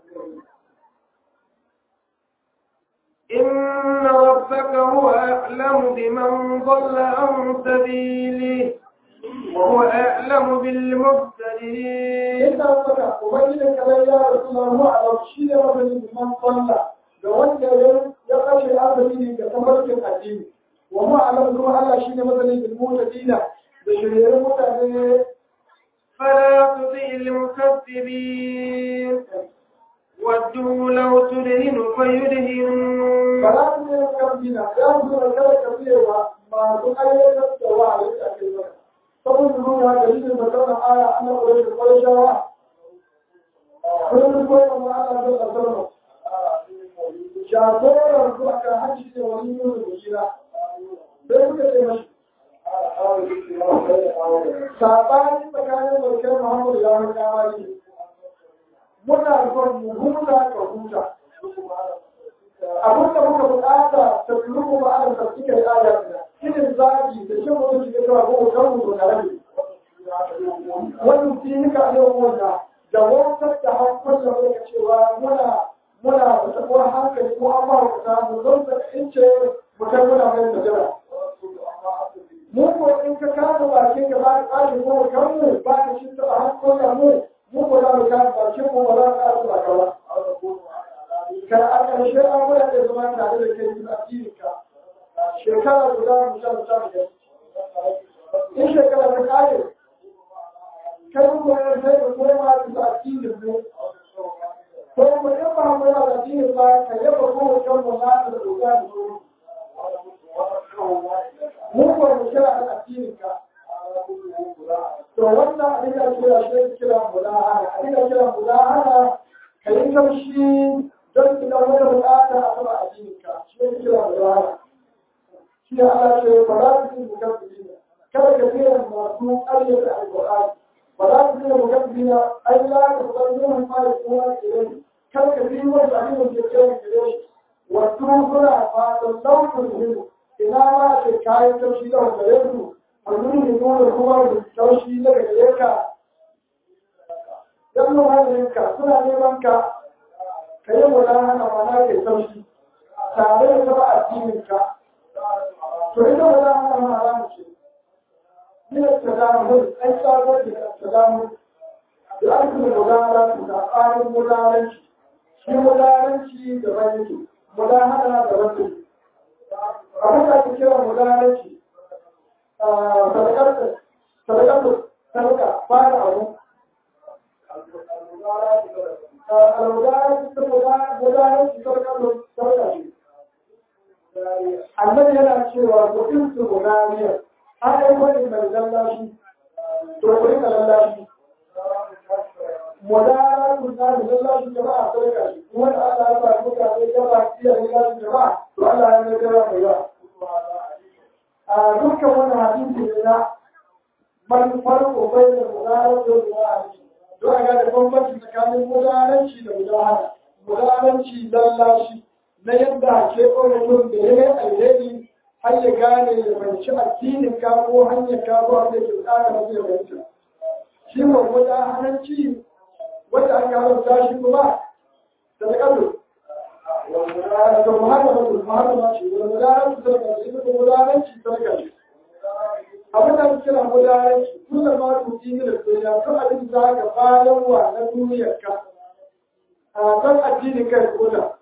إن ربك هو أعلم بمن ضل عن سبيله وهو أعلم بالمهتدين إن ربك وبينك يا رسول الله على الشيء وبين من ضل da wanda ya kashe azumi ga tafarkin addini wa ma alam kuma Allah shine masanin bil mutadina da shirye mutane فلا تطع المكذبين ودوا لو تدهن فيدهنون ba za su yi kambina ya su da kada ka fiyewa masu ayyatar da wa a yadda ake yi saboda nuna da yi da magana aya ana ƙwarai da ƙwarai shawa kullum koyi wa ana da ƙasar jagoran su aka hajji ne wani yi da bishira sai suka ce mashi sabani tsakanin barkar muhammadu ya wani kamari muna son mu huta ka huta abin da muka bukata ta turu kuma ana tafsika da ayatuna shine zagi da shi mutum shi ga cewa ko kan mu da rabi wannan shi ne ka yau wanda da wancan da hankali da muka cewa muna muna da tabuwar hankali ko an ba ku ta mu don da ince mutum muna mai da jira mu ko in ka kama bakin ka ba ka kashi ko kan mu ba ka shi ta hankali mu mu ko za mu kama bakin mu ba za ka kashi ba ka ba kan a ƙarshe an waya da zama tare da kai cikin addininka shekara guda mu sha mu sha mu in shekara ta kare kai mu ya sai ka koma cikin addinin mu ko mu in ba mu da addinin ba ka yaba ko kan mu na da doka da su mu ko mu kira addininka to wannan abin da kira shi kira mulahana abin da kira mulahana kai kamshi don idan wani bukata a sama a jininka shi ne kira da rana shi ne Allah ce ba za su yi mukabbina kada ka fiye masu ƙaryata alƙur'ani ba za su fiye mukabbina ai la ka san yin fara kowa idan kada ka fiye wani abin da ke kyau gare shi wasu suna fatan launin hiru ina ma ce kayan taushi da wanda ya su a nuni nuna kuma da taushi daga gare ka dan muhallinka suna neman ka ka yi wa hana mana ke sauki tare da taba addininka to ita wa za hana mana za mu ce ni da ta damu an tsagar da ta damu da an kuma mudara su da tsarin mudaranci shi mudaranci da ban yake mudahana da ban yake abin da ake kira mudaranci sadakar sadakar sadaka fara abu annabi yana cewa mutum su gunariya an yi wani mai lallashi to ku rika lallashi modara kun na da lallashi jama'a sadaka shi kuma da Allah ya ba muka sai gaba iya lallashi jama'a to Allah ya mai gara mai yawa a dukkan wannan hadisi ne na man farko bai da modara da modara don a gane bambanci tsakanin mudaranci da mudahara mudaranci lallashi na yadda ke mutum da ya yi alheri har ya gane ya fahimci addinin ka ko hanyar ka ko wanda ke tsara masu ya fahimta shi ko mudaharanci wanda aka haramta shi kuma da kado da muhammadu muhammadu ce da mudaranci da kado shi ko mudaranci da kado abin da ake kira mudaranci kullum ma tuki ne da duniya kan abin da ka bayan wa na duniyar ka a kan addinin kai ko da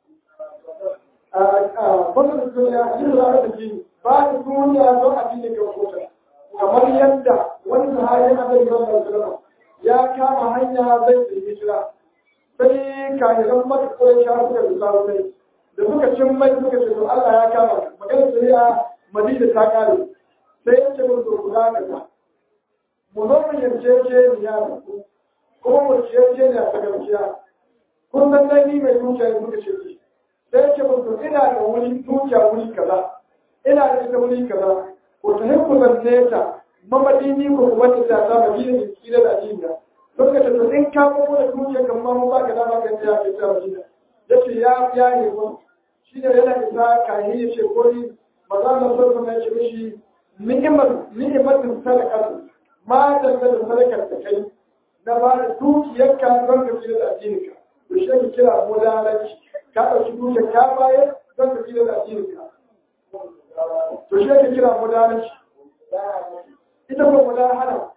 wannan duniya yin zama da jini ba da duniya don addinin kai ko da kamar yadda wani sahabi na da sallallahu alaihi ya kama hanya zai yi hijira sai kayan mata kawai shafi da zuwa sai da suka cin mai suka ce to Allah ya kama magana shari'a Madina ta kare sai ya ce mun to guda kaza mu zo mu yarce ce ya da ku kuma mu yarce ne a gaskiya kun san dai ni mai dukiya ne muka ce shi sai ya ce mun to ina da wuri dukiya wuri kaza ina da ita wuri kaza ko ta hikku zance ta mamadini ko kuma ta ta ta madina ne kila da ajinda lokacin da in ka mu da dukiya kan ma mu ba ka dama kan ta ke ta madina yace ya ya ne ko shi ne yana isa kai ya ce ko ni maza na so na ce mishi ni'imar ni'imatin sadaka ma da da sadakar da kai na ba da dukiyarka don ka kila da ajininka to shi ke kira mudalanci ka ɗauki dukiyar ka bayar don ka kila da ajininka to shi ke kira mudalanci ita ko mudahana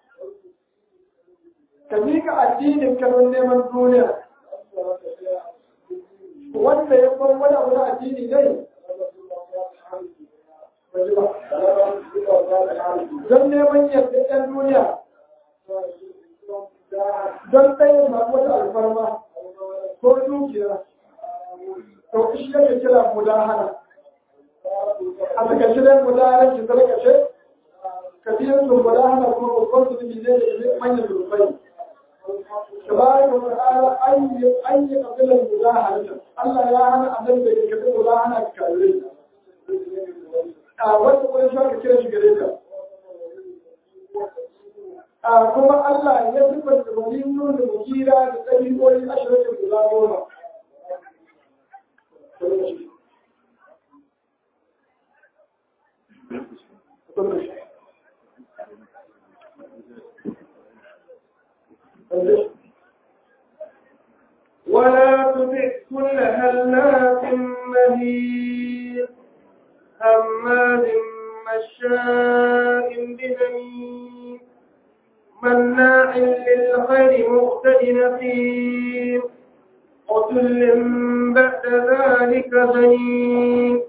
ka miƙa addinin ka don neman duniya wanda ya bar wani abu na addini ne don neman yadda ɗan duniya don tsayin masu wata alfarma ko dukiya to shi yake kira mudahana a takaice dai mudahanar ki tarkace كثير من المداهنة والقصد من ذلك من الرفين تبارك وتعالى أي أي قبل المداهنة الله يا أنا أدل بك كتب مداهنة كالرين wanda kuma shi aka kira shi gare ta kuma Allah ya zubar da wani da mukira da ɗabi'o'i ashirin guda goma Thank you. ولا تطع كل هلاك مهين هماز مشاء بنميم مناع للخير مقتد نقيم عتل بعد ذلك زنيم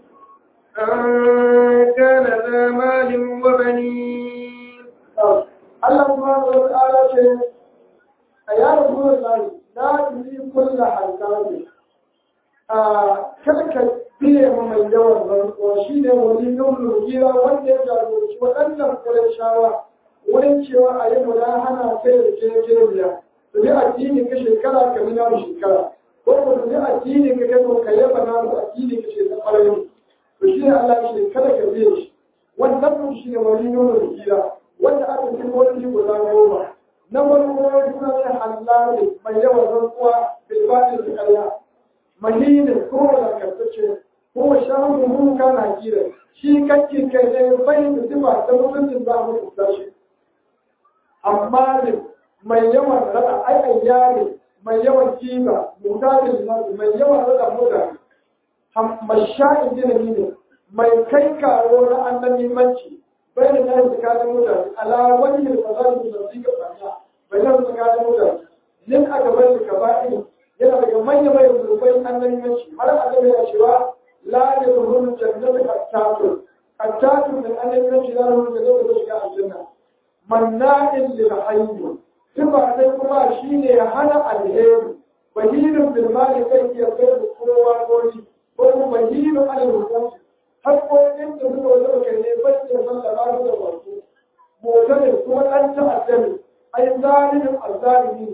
أن كان ذا مال وبنين الله سبحانه وتعالى شيء يا رسول الله لا تريد كل حلقات kada ka biye ma mai yawan rantsuwa shi ne wani nuna gira wanda ya jagoranci waɗannan shawa wurin cewa a yi hana kai da ke kiriya su bi addini ka shekara ka bi namu shekara ko ko su bi addini ka kai ko ka yaba namu addini ka shekara ƙwararri to shi ne Allah shi kada ka biye shi wannan mun shi ne wani nuna gira wanda aka fi wani guda goma na wani wani suna ne halali mai yawan rantsuwa bilbatin da ƙarya mahinin ko wadakantacce ko shahu mun kana kira shi kake kai ne bai da zuba ta mutuncin za mu kusa shi amma ne mai yawan rada ai ayyare mai yawan kiba mutadin nasu mai yawan rada mutane masha'in jinani ne mai kai karo na annabi manci bai da nan tsakanin mutane ala wani da fasari da su ga fanya bai nan tsakanin mutane yin aka bai da kaba'in yana daga manya mai zurbai annabi manci har annabi ya cewa la ya zuhuru jannatu qattatu qattatu min annabi manci la zuhuru jannatu da shiga aljanna manna'in lil hayy sifa dai kuma shine hana alheri bahirun bil mali kai ya kai da kowa gori ko kuma bahirun alal hukum haƙoƙin da suka wajen kai ne bai da sallama su da wasu mota ne kuma ɗan ta'adda ne ai zalimin azzalimi ne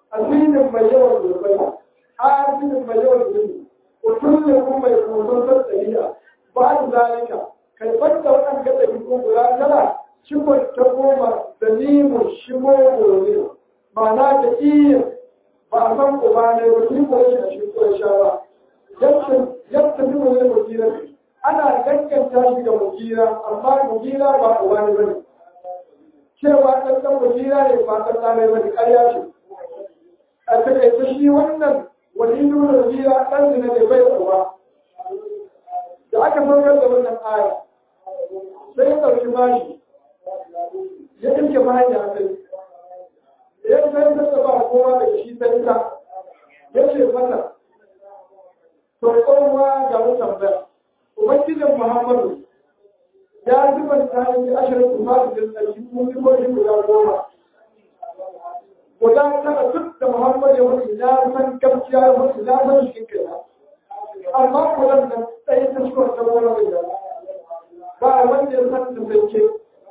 asinin mai yawan zurbai asinin mai yawan zurbi utullin kuma mai kusan tsariya ba da zalika kai fanta waɗanda ɗari ko guda tara cikon ta goma da limun shigo gobe ma'ana da iya ba a san uba ne ba shi ko shi a shi ko sha ba yadda bi mu ne mujira ana gaskanta shi ga mujira amma mujira ba uba ne bane cewa ɗan ɗan mujira ne ba ɗan ɗan ne bane ƙarya ce a takaice shi wannan wani nuna mujira ɗan ne ne bai uba da aka saukar da wannan aya sai ya ɗauki bashi ya ɗauke bayan ya kai ya sai ta ba kowa daga shi sai ta ya ce mata to kowa ga mu tambaya ubangijin muhammadu ya zuba ta yi ashirin kuma da tsarki mun yi ko guda goma guda tara duk da muhammadu ya mutu ya san gaskiya ya mutu ya san shi kai amma kudan nan ɗaya ta cikin wata wani mai da ba wanda ya san da zance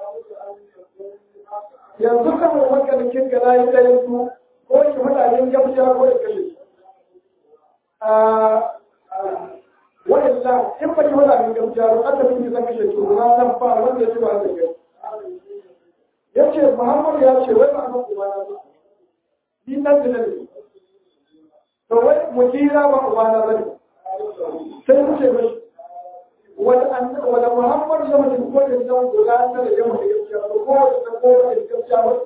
yanzu kamar makalikin ga na yi ɗayan su ko shi mutanen gaskiya ko ya kashe wani la in ba ki mutanen gaskiya ba aka fi zan kashe su na nan ba wanda ya ci ba da gai ya ce muhammad ya ce wai ba a kuma na ba ni nan da ne to wai mujira ba kuma na ba ne sai ku ce mashi wanda muhammad ya mutum ko da nan guda ta da yamma da gaskiya ko ko da ko da gaskiya ba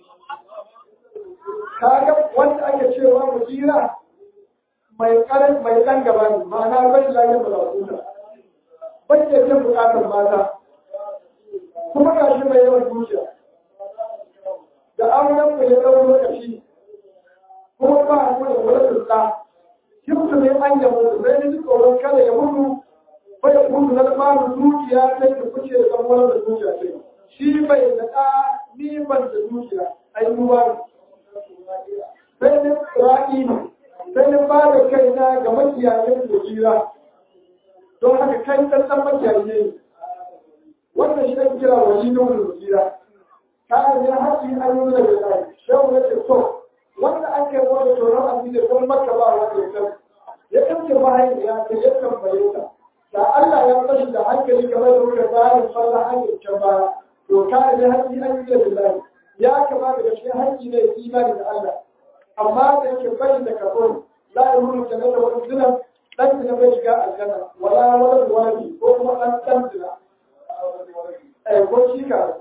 kaga wanda ake cewa mujira mai karan mai dan gaba ne ma'ana bai lafiya ba za bai da jin bukatar mata kuma ga shi mai yawan dukiya da auren mu ya ɗau lokaci kuma ba mu da wani turka shi mutum ne an yabo sai ni tsoron kada ya mutu bai mutu na tsarin dukiya sai da kuce da san wani da dukiya sai shi bai da ɗa ni ban da dukiya ai mu ba sai ni tsiraki ne sai ni ba da kaina ga makiyayin da jira don haka kai ɗan ɗan makiyayi ne wannan shi ake kira wani nuna da jira kayan ya haƙi an yi daga tsari shehu ya ce so wanda ake wani tsoron asiri don maka ba wanda ya san ya ɗauke mahaifiya ta ya tambaye ta da Allah ya bashi da hankali kamar da muka bayan falla hanyar can baya to kayan ya haƙi an yi da billahi ya kamata da shi haƙi ne imani da Allah amma da yake bari da kafin la ya nuna ta da wani zinan ɗan zina bai shiga aljanna wala wani wani ko kuma ɗan ɗan zina ko shi ka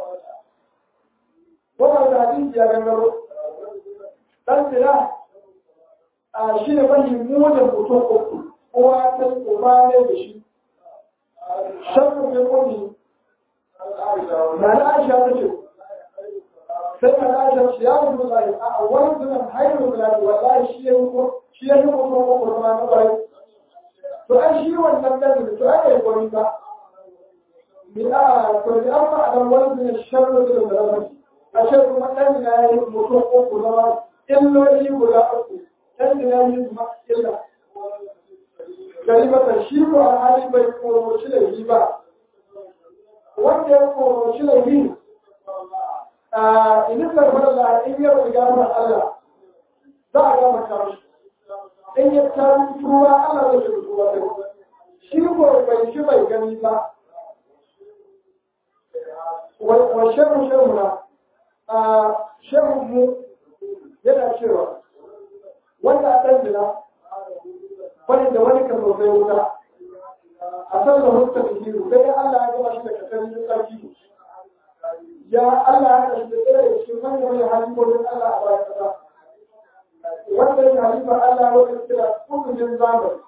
wannan da hadisi ya gangaro dan zina a shi ne mafi munin mutum uku uwa ta uba ne da shi shan mai kuni na na aisha ta ce sai na na aisha ce ya mutu zai a wani zunan haihu zai wallahi shi ya yi shi ya yi mutum uku zama na bai to an shi wannan dan to aka yi gwani ba mi a to ni an ba a dan wani zunan shan mutum da zama ashe kuma ɗan na yi mutum uku zama illoli guda uku ɗan na yi kuma illa gari mata shi ko a hali bai koroci da yi ba wanda ya koroci da yi a inin zarfar da in ya riga mana Allah za a gama kawo in ya taru tuwa Allah zai shi tuwa sai shi ko bai shi bai gani ba wa shehu shehu na a mu yana cewa wanda a ɗan jina wani da wani kan sosai wuta a san da hutta da hiru sai Allah ya gama shi da kasar yin tsarki ya Allah ya kashi da tsere da cikin manyan manyan halibobin Allah a bayan kasa wanda ya halifa Allah wanda kira kudurin zamani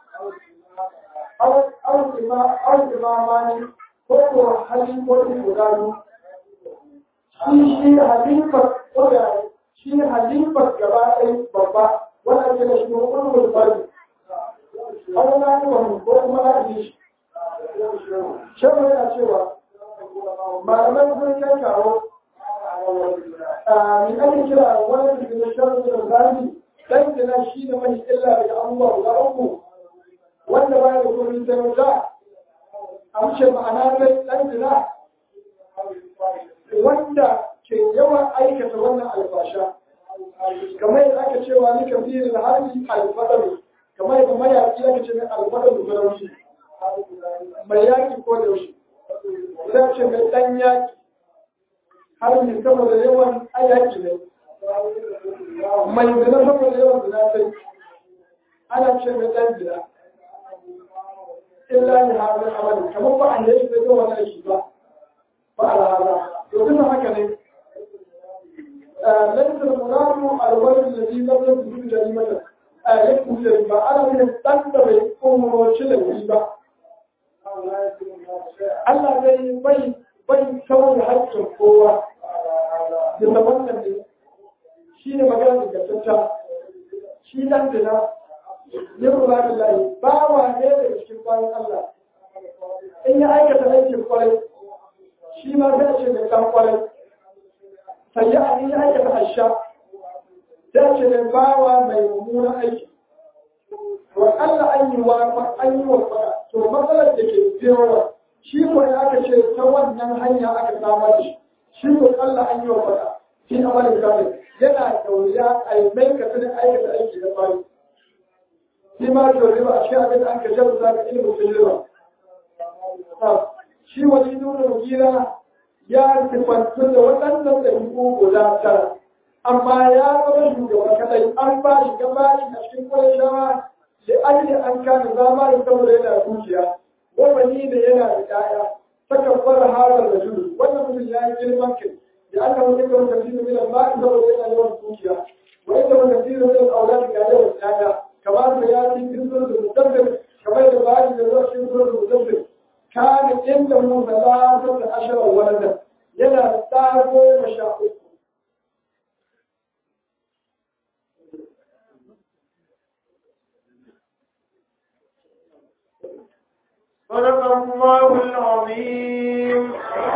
awon imamani ko ko halibobin guda biyu shi shi halifar koda shi halifar gaba ɗaya babba wanda ke da shi hukun mulbari an na yi wa ko kuma na yi shi shan yana cewa malaman sun kai kawo mai ake kira wani da shan da zami dan gina shi ne mai illa daga abubuwa guda uku wanda ba ya da kuma sai wuta a wuce ma'ana dai dan gina wanda ke yawan aikata wannan albasha kamar yadda aka cewa ni kafirin harbi alfadar kamar yadda mayaki aka ce mai alfadar da farauci mai yaki ko da yaushe za ce mai dan yaki harbi saboda yawan ayaki ne mai zina saboda yawan zina sai ana ce mai dan zina illa ni hazin amalin kamar ba a yi shi da wani aiki ba ba a rana to duka haka ne ليس المراد الولد الذي لم يكن جريمة يكون جريمة أنا من التنبه أمر شلة Allah zai bai bai kawai haƙƙin kowa da zaman ne shi ne magana da gaskata shi dan dina ya rura da layi ba wa ne daga cikin bayan Allah in ya aikata aikin kwarai shi ma zai ce mai kan kwarai sai ya yi aikata asha ta ce mai bawa mai mummunan aiki wa Allah an yi wa an yi wa fara to matsalar da ke biyowa shi ko ya aka ce ta wannan hanya aka samar da shi shi ko Allah an yi wa fara shi amalin kare yana da wuya a yi mai ka sanin aikata aiki da bayi shi ma to riba a cikin abin da aka jabu za ka ilimin sun riba shi wani nuna gira ya sifantu da waɗannan ɗabi'u guda tara amma ya zama shugaba kadai an ba shi gaba shi a cikin kwarishawa da ajiye an kana zama da saboda yana dukiya wani da yana da ƴaƴa saka fara harar da judu wannan mutum ya yi girman kai da aka mutu kan kafiru min al-ma'i saboda yana yawan dukiya wa inda man kafiru min al-awlad ga yawan ƴaƴa kamar da ya ci bizur da mudabbir kamar da bayan da zuwa cikin bizur da mudabbir kana inda mu salatu da ashara waladan yana da ɗa goma sha uku صدق الله العظيم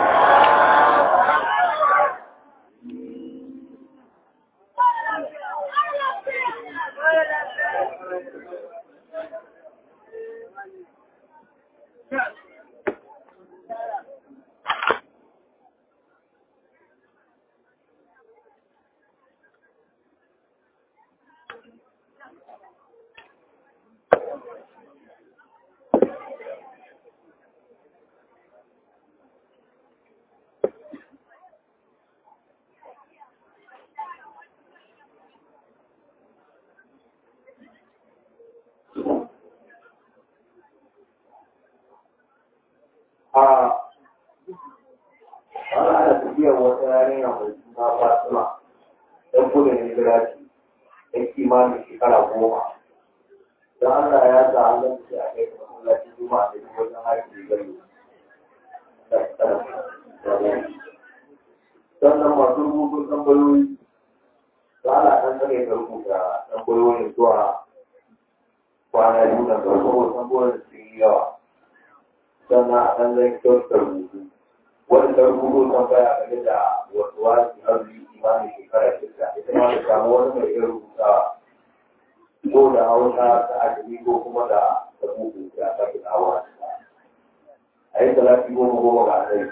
a wani ana tafiyar wata yarinya mai suna fatima ɗan gudun hijira ce ɗan kimanin shekara goma don allah ya sa an zan ce a kai ta masallaci juma'a da duk wajen haƙi gari sannan masu rubutun tambayoyi da ana ɗan tsare da rubuta tambayoyin zuwa kwana biyu na farko tambayoyin sun yi yawa sannan a ɗan zai kyautar rubutu wani da rubutu tambaya game da wasu wasu arziki imanin shekara shida ita ma da samu wani mai iya rubuta ko da hausa ta ajami ko kuma da da buku da ta fi tsawa a yi talafi goma goma ga zai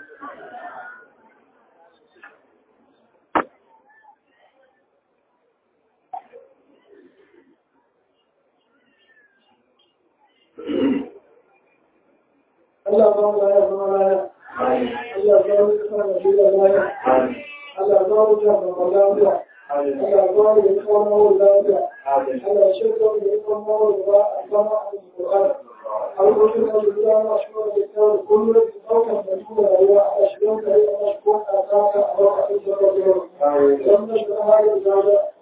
Allah ba mu ya zama laya Allah ba mu kasa da shi da laya Allah ba mu ta da lafiya Allah ba mu da kuma mu lafiya Allah shi ko da kuma mu da ba zama a Qur'an Allah shi da shi da ma shi da ta kullu da sauka da shi da rayuwa a shi da kai a shi ko ka ta ka a ba a shi da rayuwa dan da shi da hali da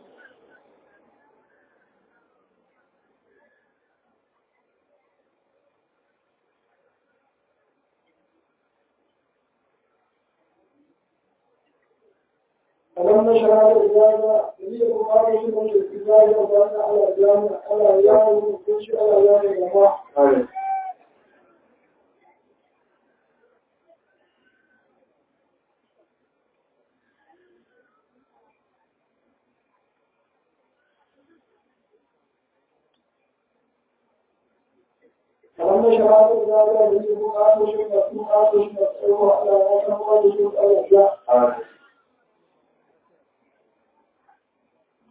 ألم نشرح الإجابة هي مقابلة من الإجابة وبأن على الجامع على أيام كل شيء على أيام الجماعة ألم نشرح الإجابة هي مقابلة من الإجابة على أيام كل شيء على الجامع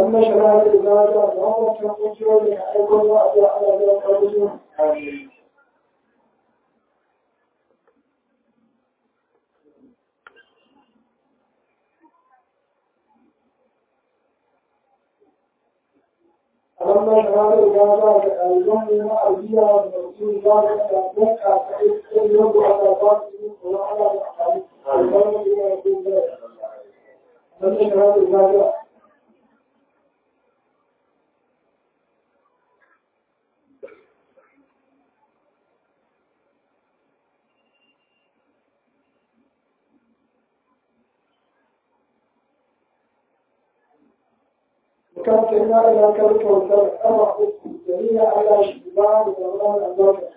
لما شرع الإزالة وهو تنقل لك أيضا وأدى على ذلك الرجل لما شرع الإزالة اليوم مع البيئة والمسؤول ذلك يتوقع فإذ يوم على ذاته وعلى الأحاديث الظلم بما يكون ذلك لما شرع الإزالة وكان كنا إلى كلك وسلم أما جميع على شباب ورمان البركة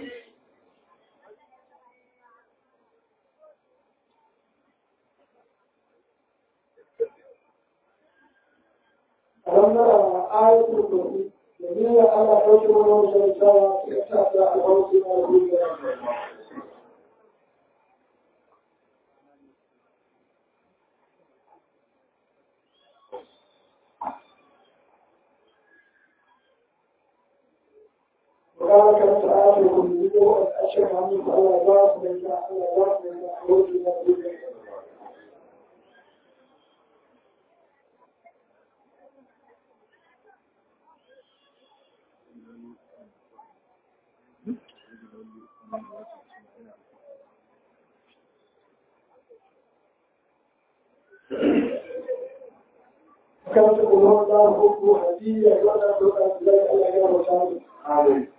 ألم آية الكرسي جميع على حجر ونوم سلسلة في أساس الحوص والبيئة وقال كانت آية الكرسي أشهد عنه على ذات من على ذات من حوص والبيئة وكانت الأمور الله حب هدية ولا تؤدي ذلك إلا غير مساعد آمين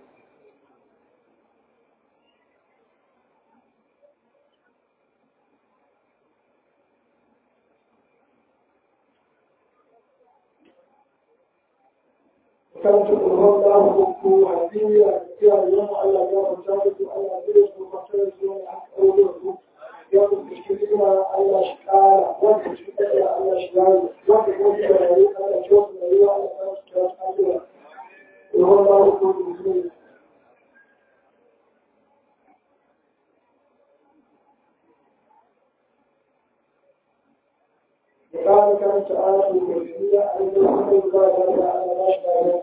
وكانت الأمور الله حب هدية فيها اليوم على غير مساعد وعلى ذلك وقتل يوم حق أولوه يوم المشكلين على شكالة والمشكلين على شكالة والمشكلين على شوف الأيوة على ثلاث كلام وهو الله حب المسلمين وقال كانت آية الكرسية أن يكون الله على ما شاء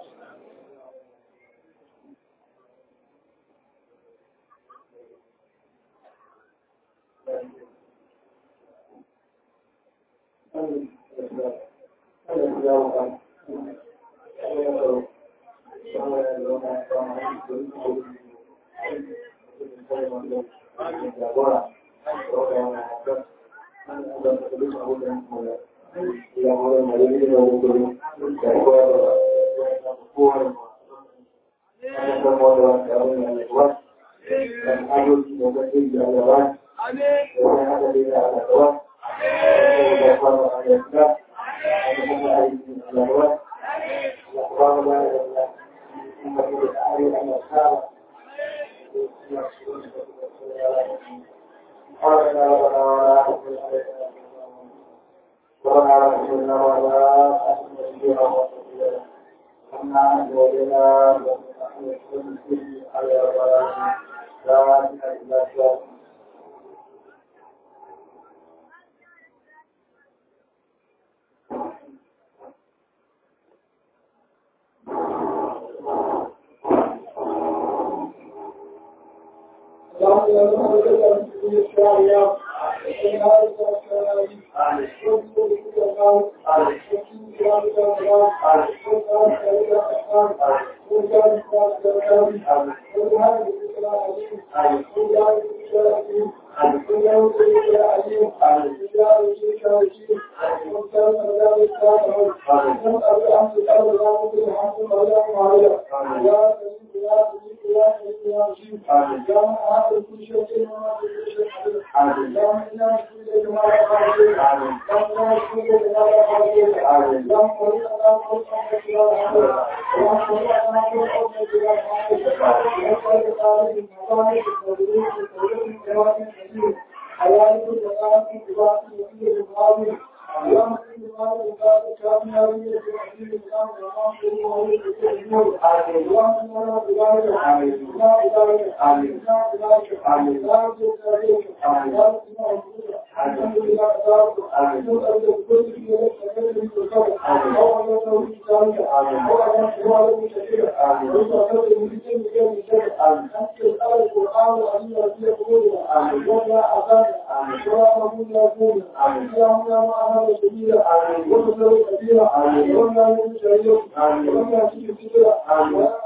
الحمد لله تعالى نسأل بكل في نفسك كلمة القدر أو على توحيد ذلك أو على حوار المشكلة ونسأل المسلمين بكل شيء أنت الأمر القرآن وأن يرضي قلوبنا ولا أذانا ولا أمون يكون اللهم يا معنا سبيلا وتسلوا كثيرا ولا يكون شريرا ولا يكون كثيرا ولا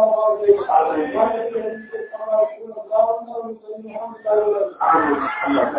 Amin.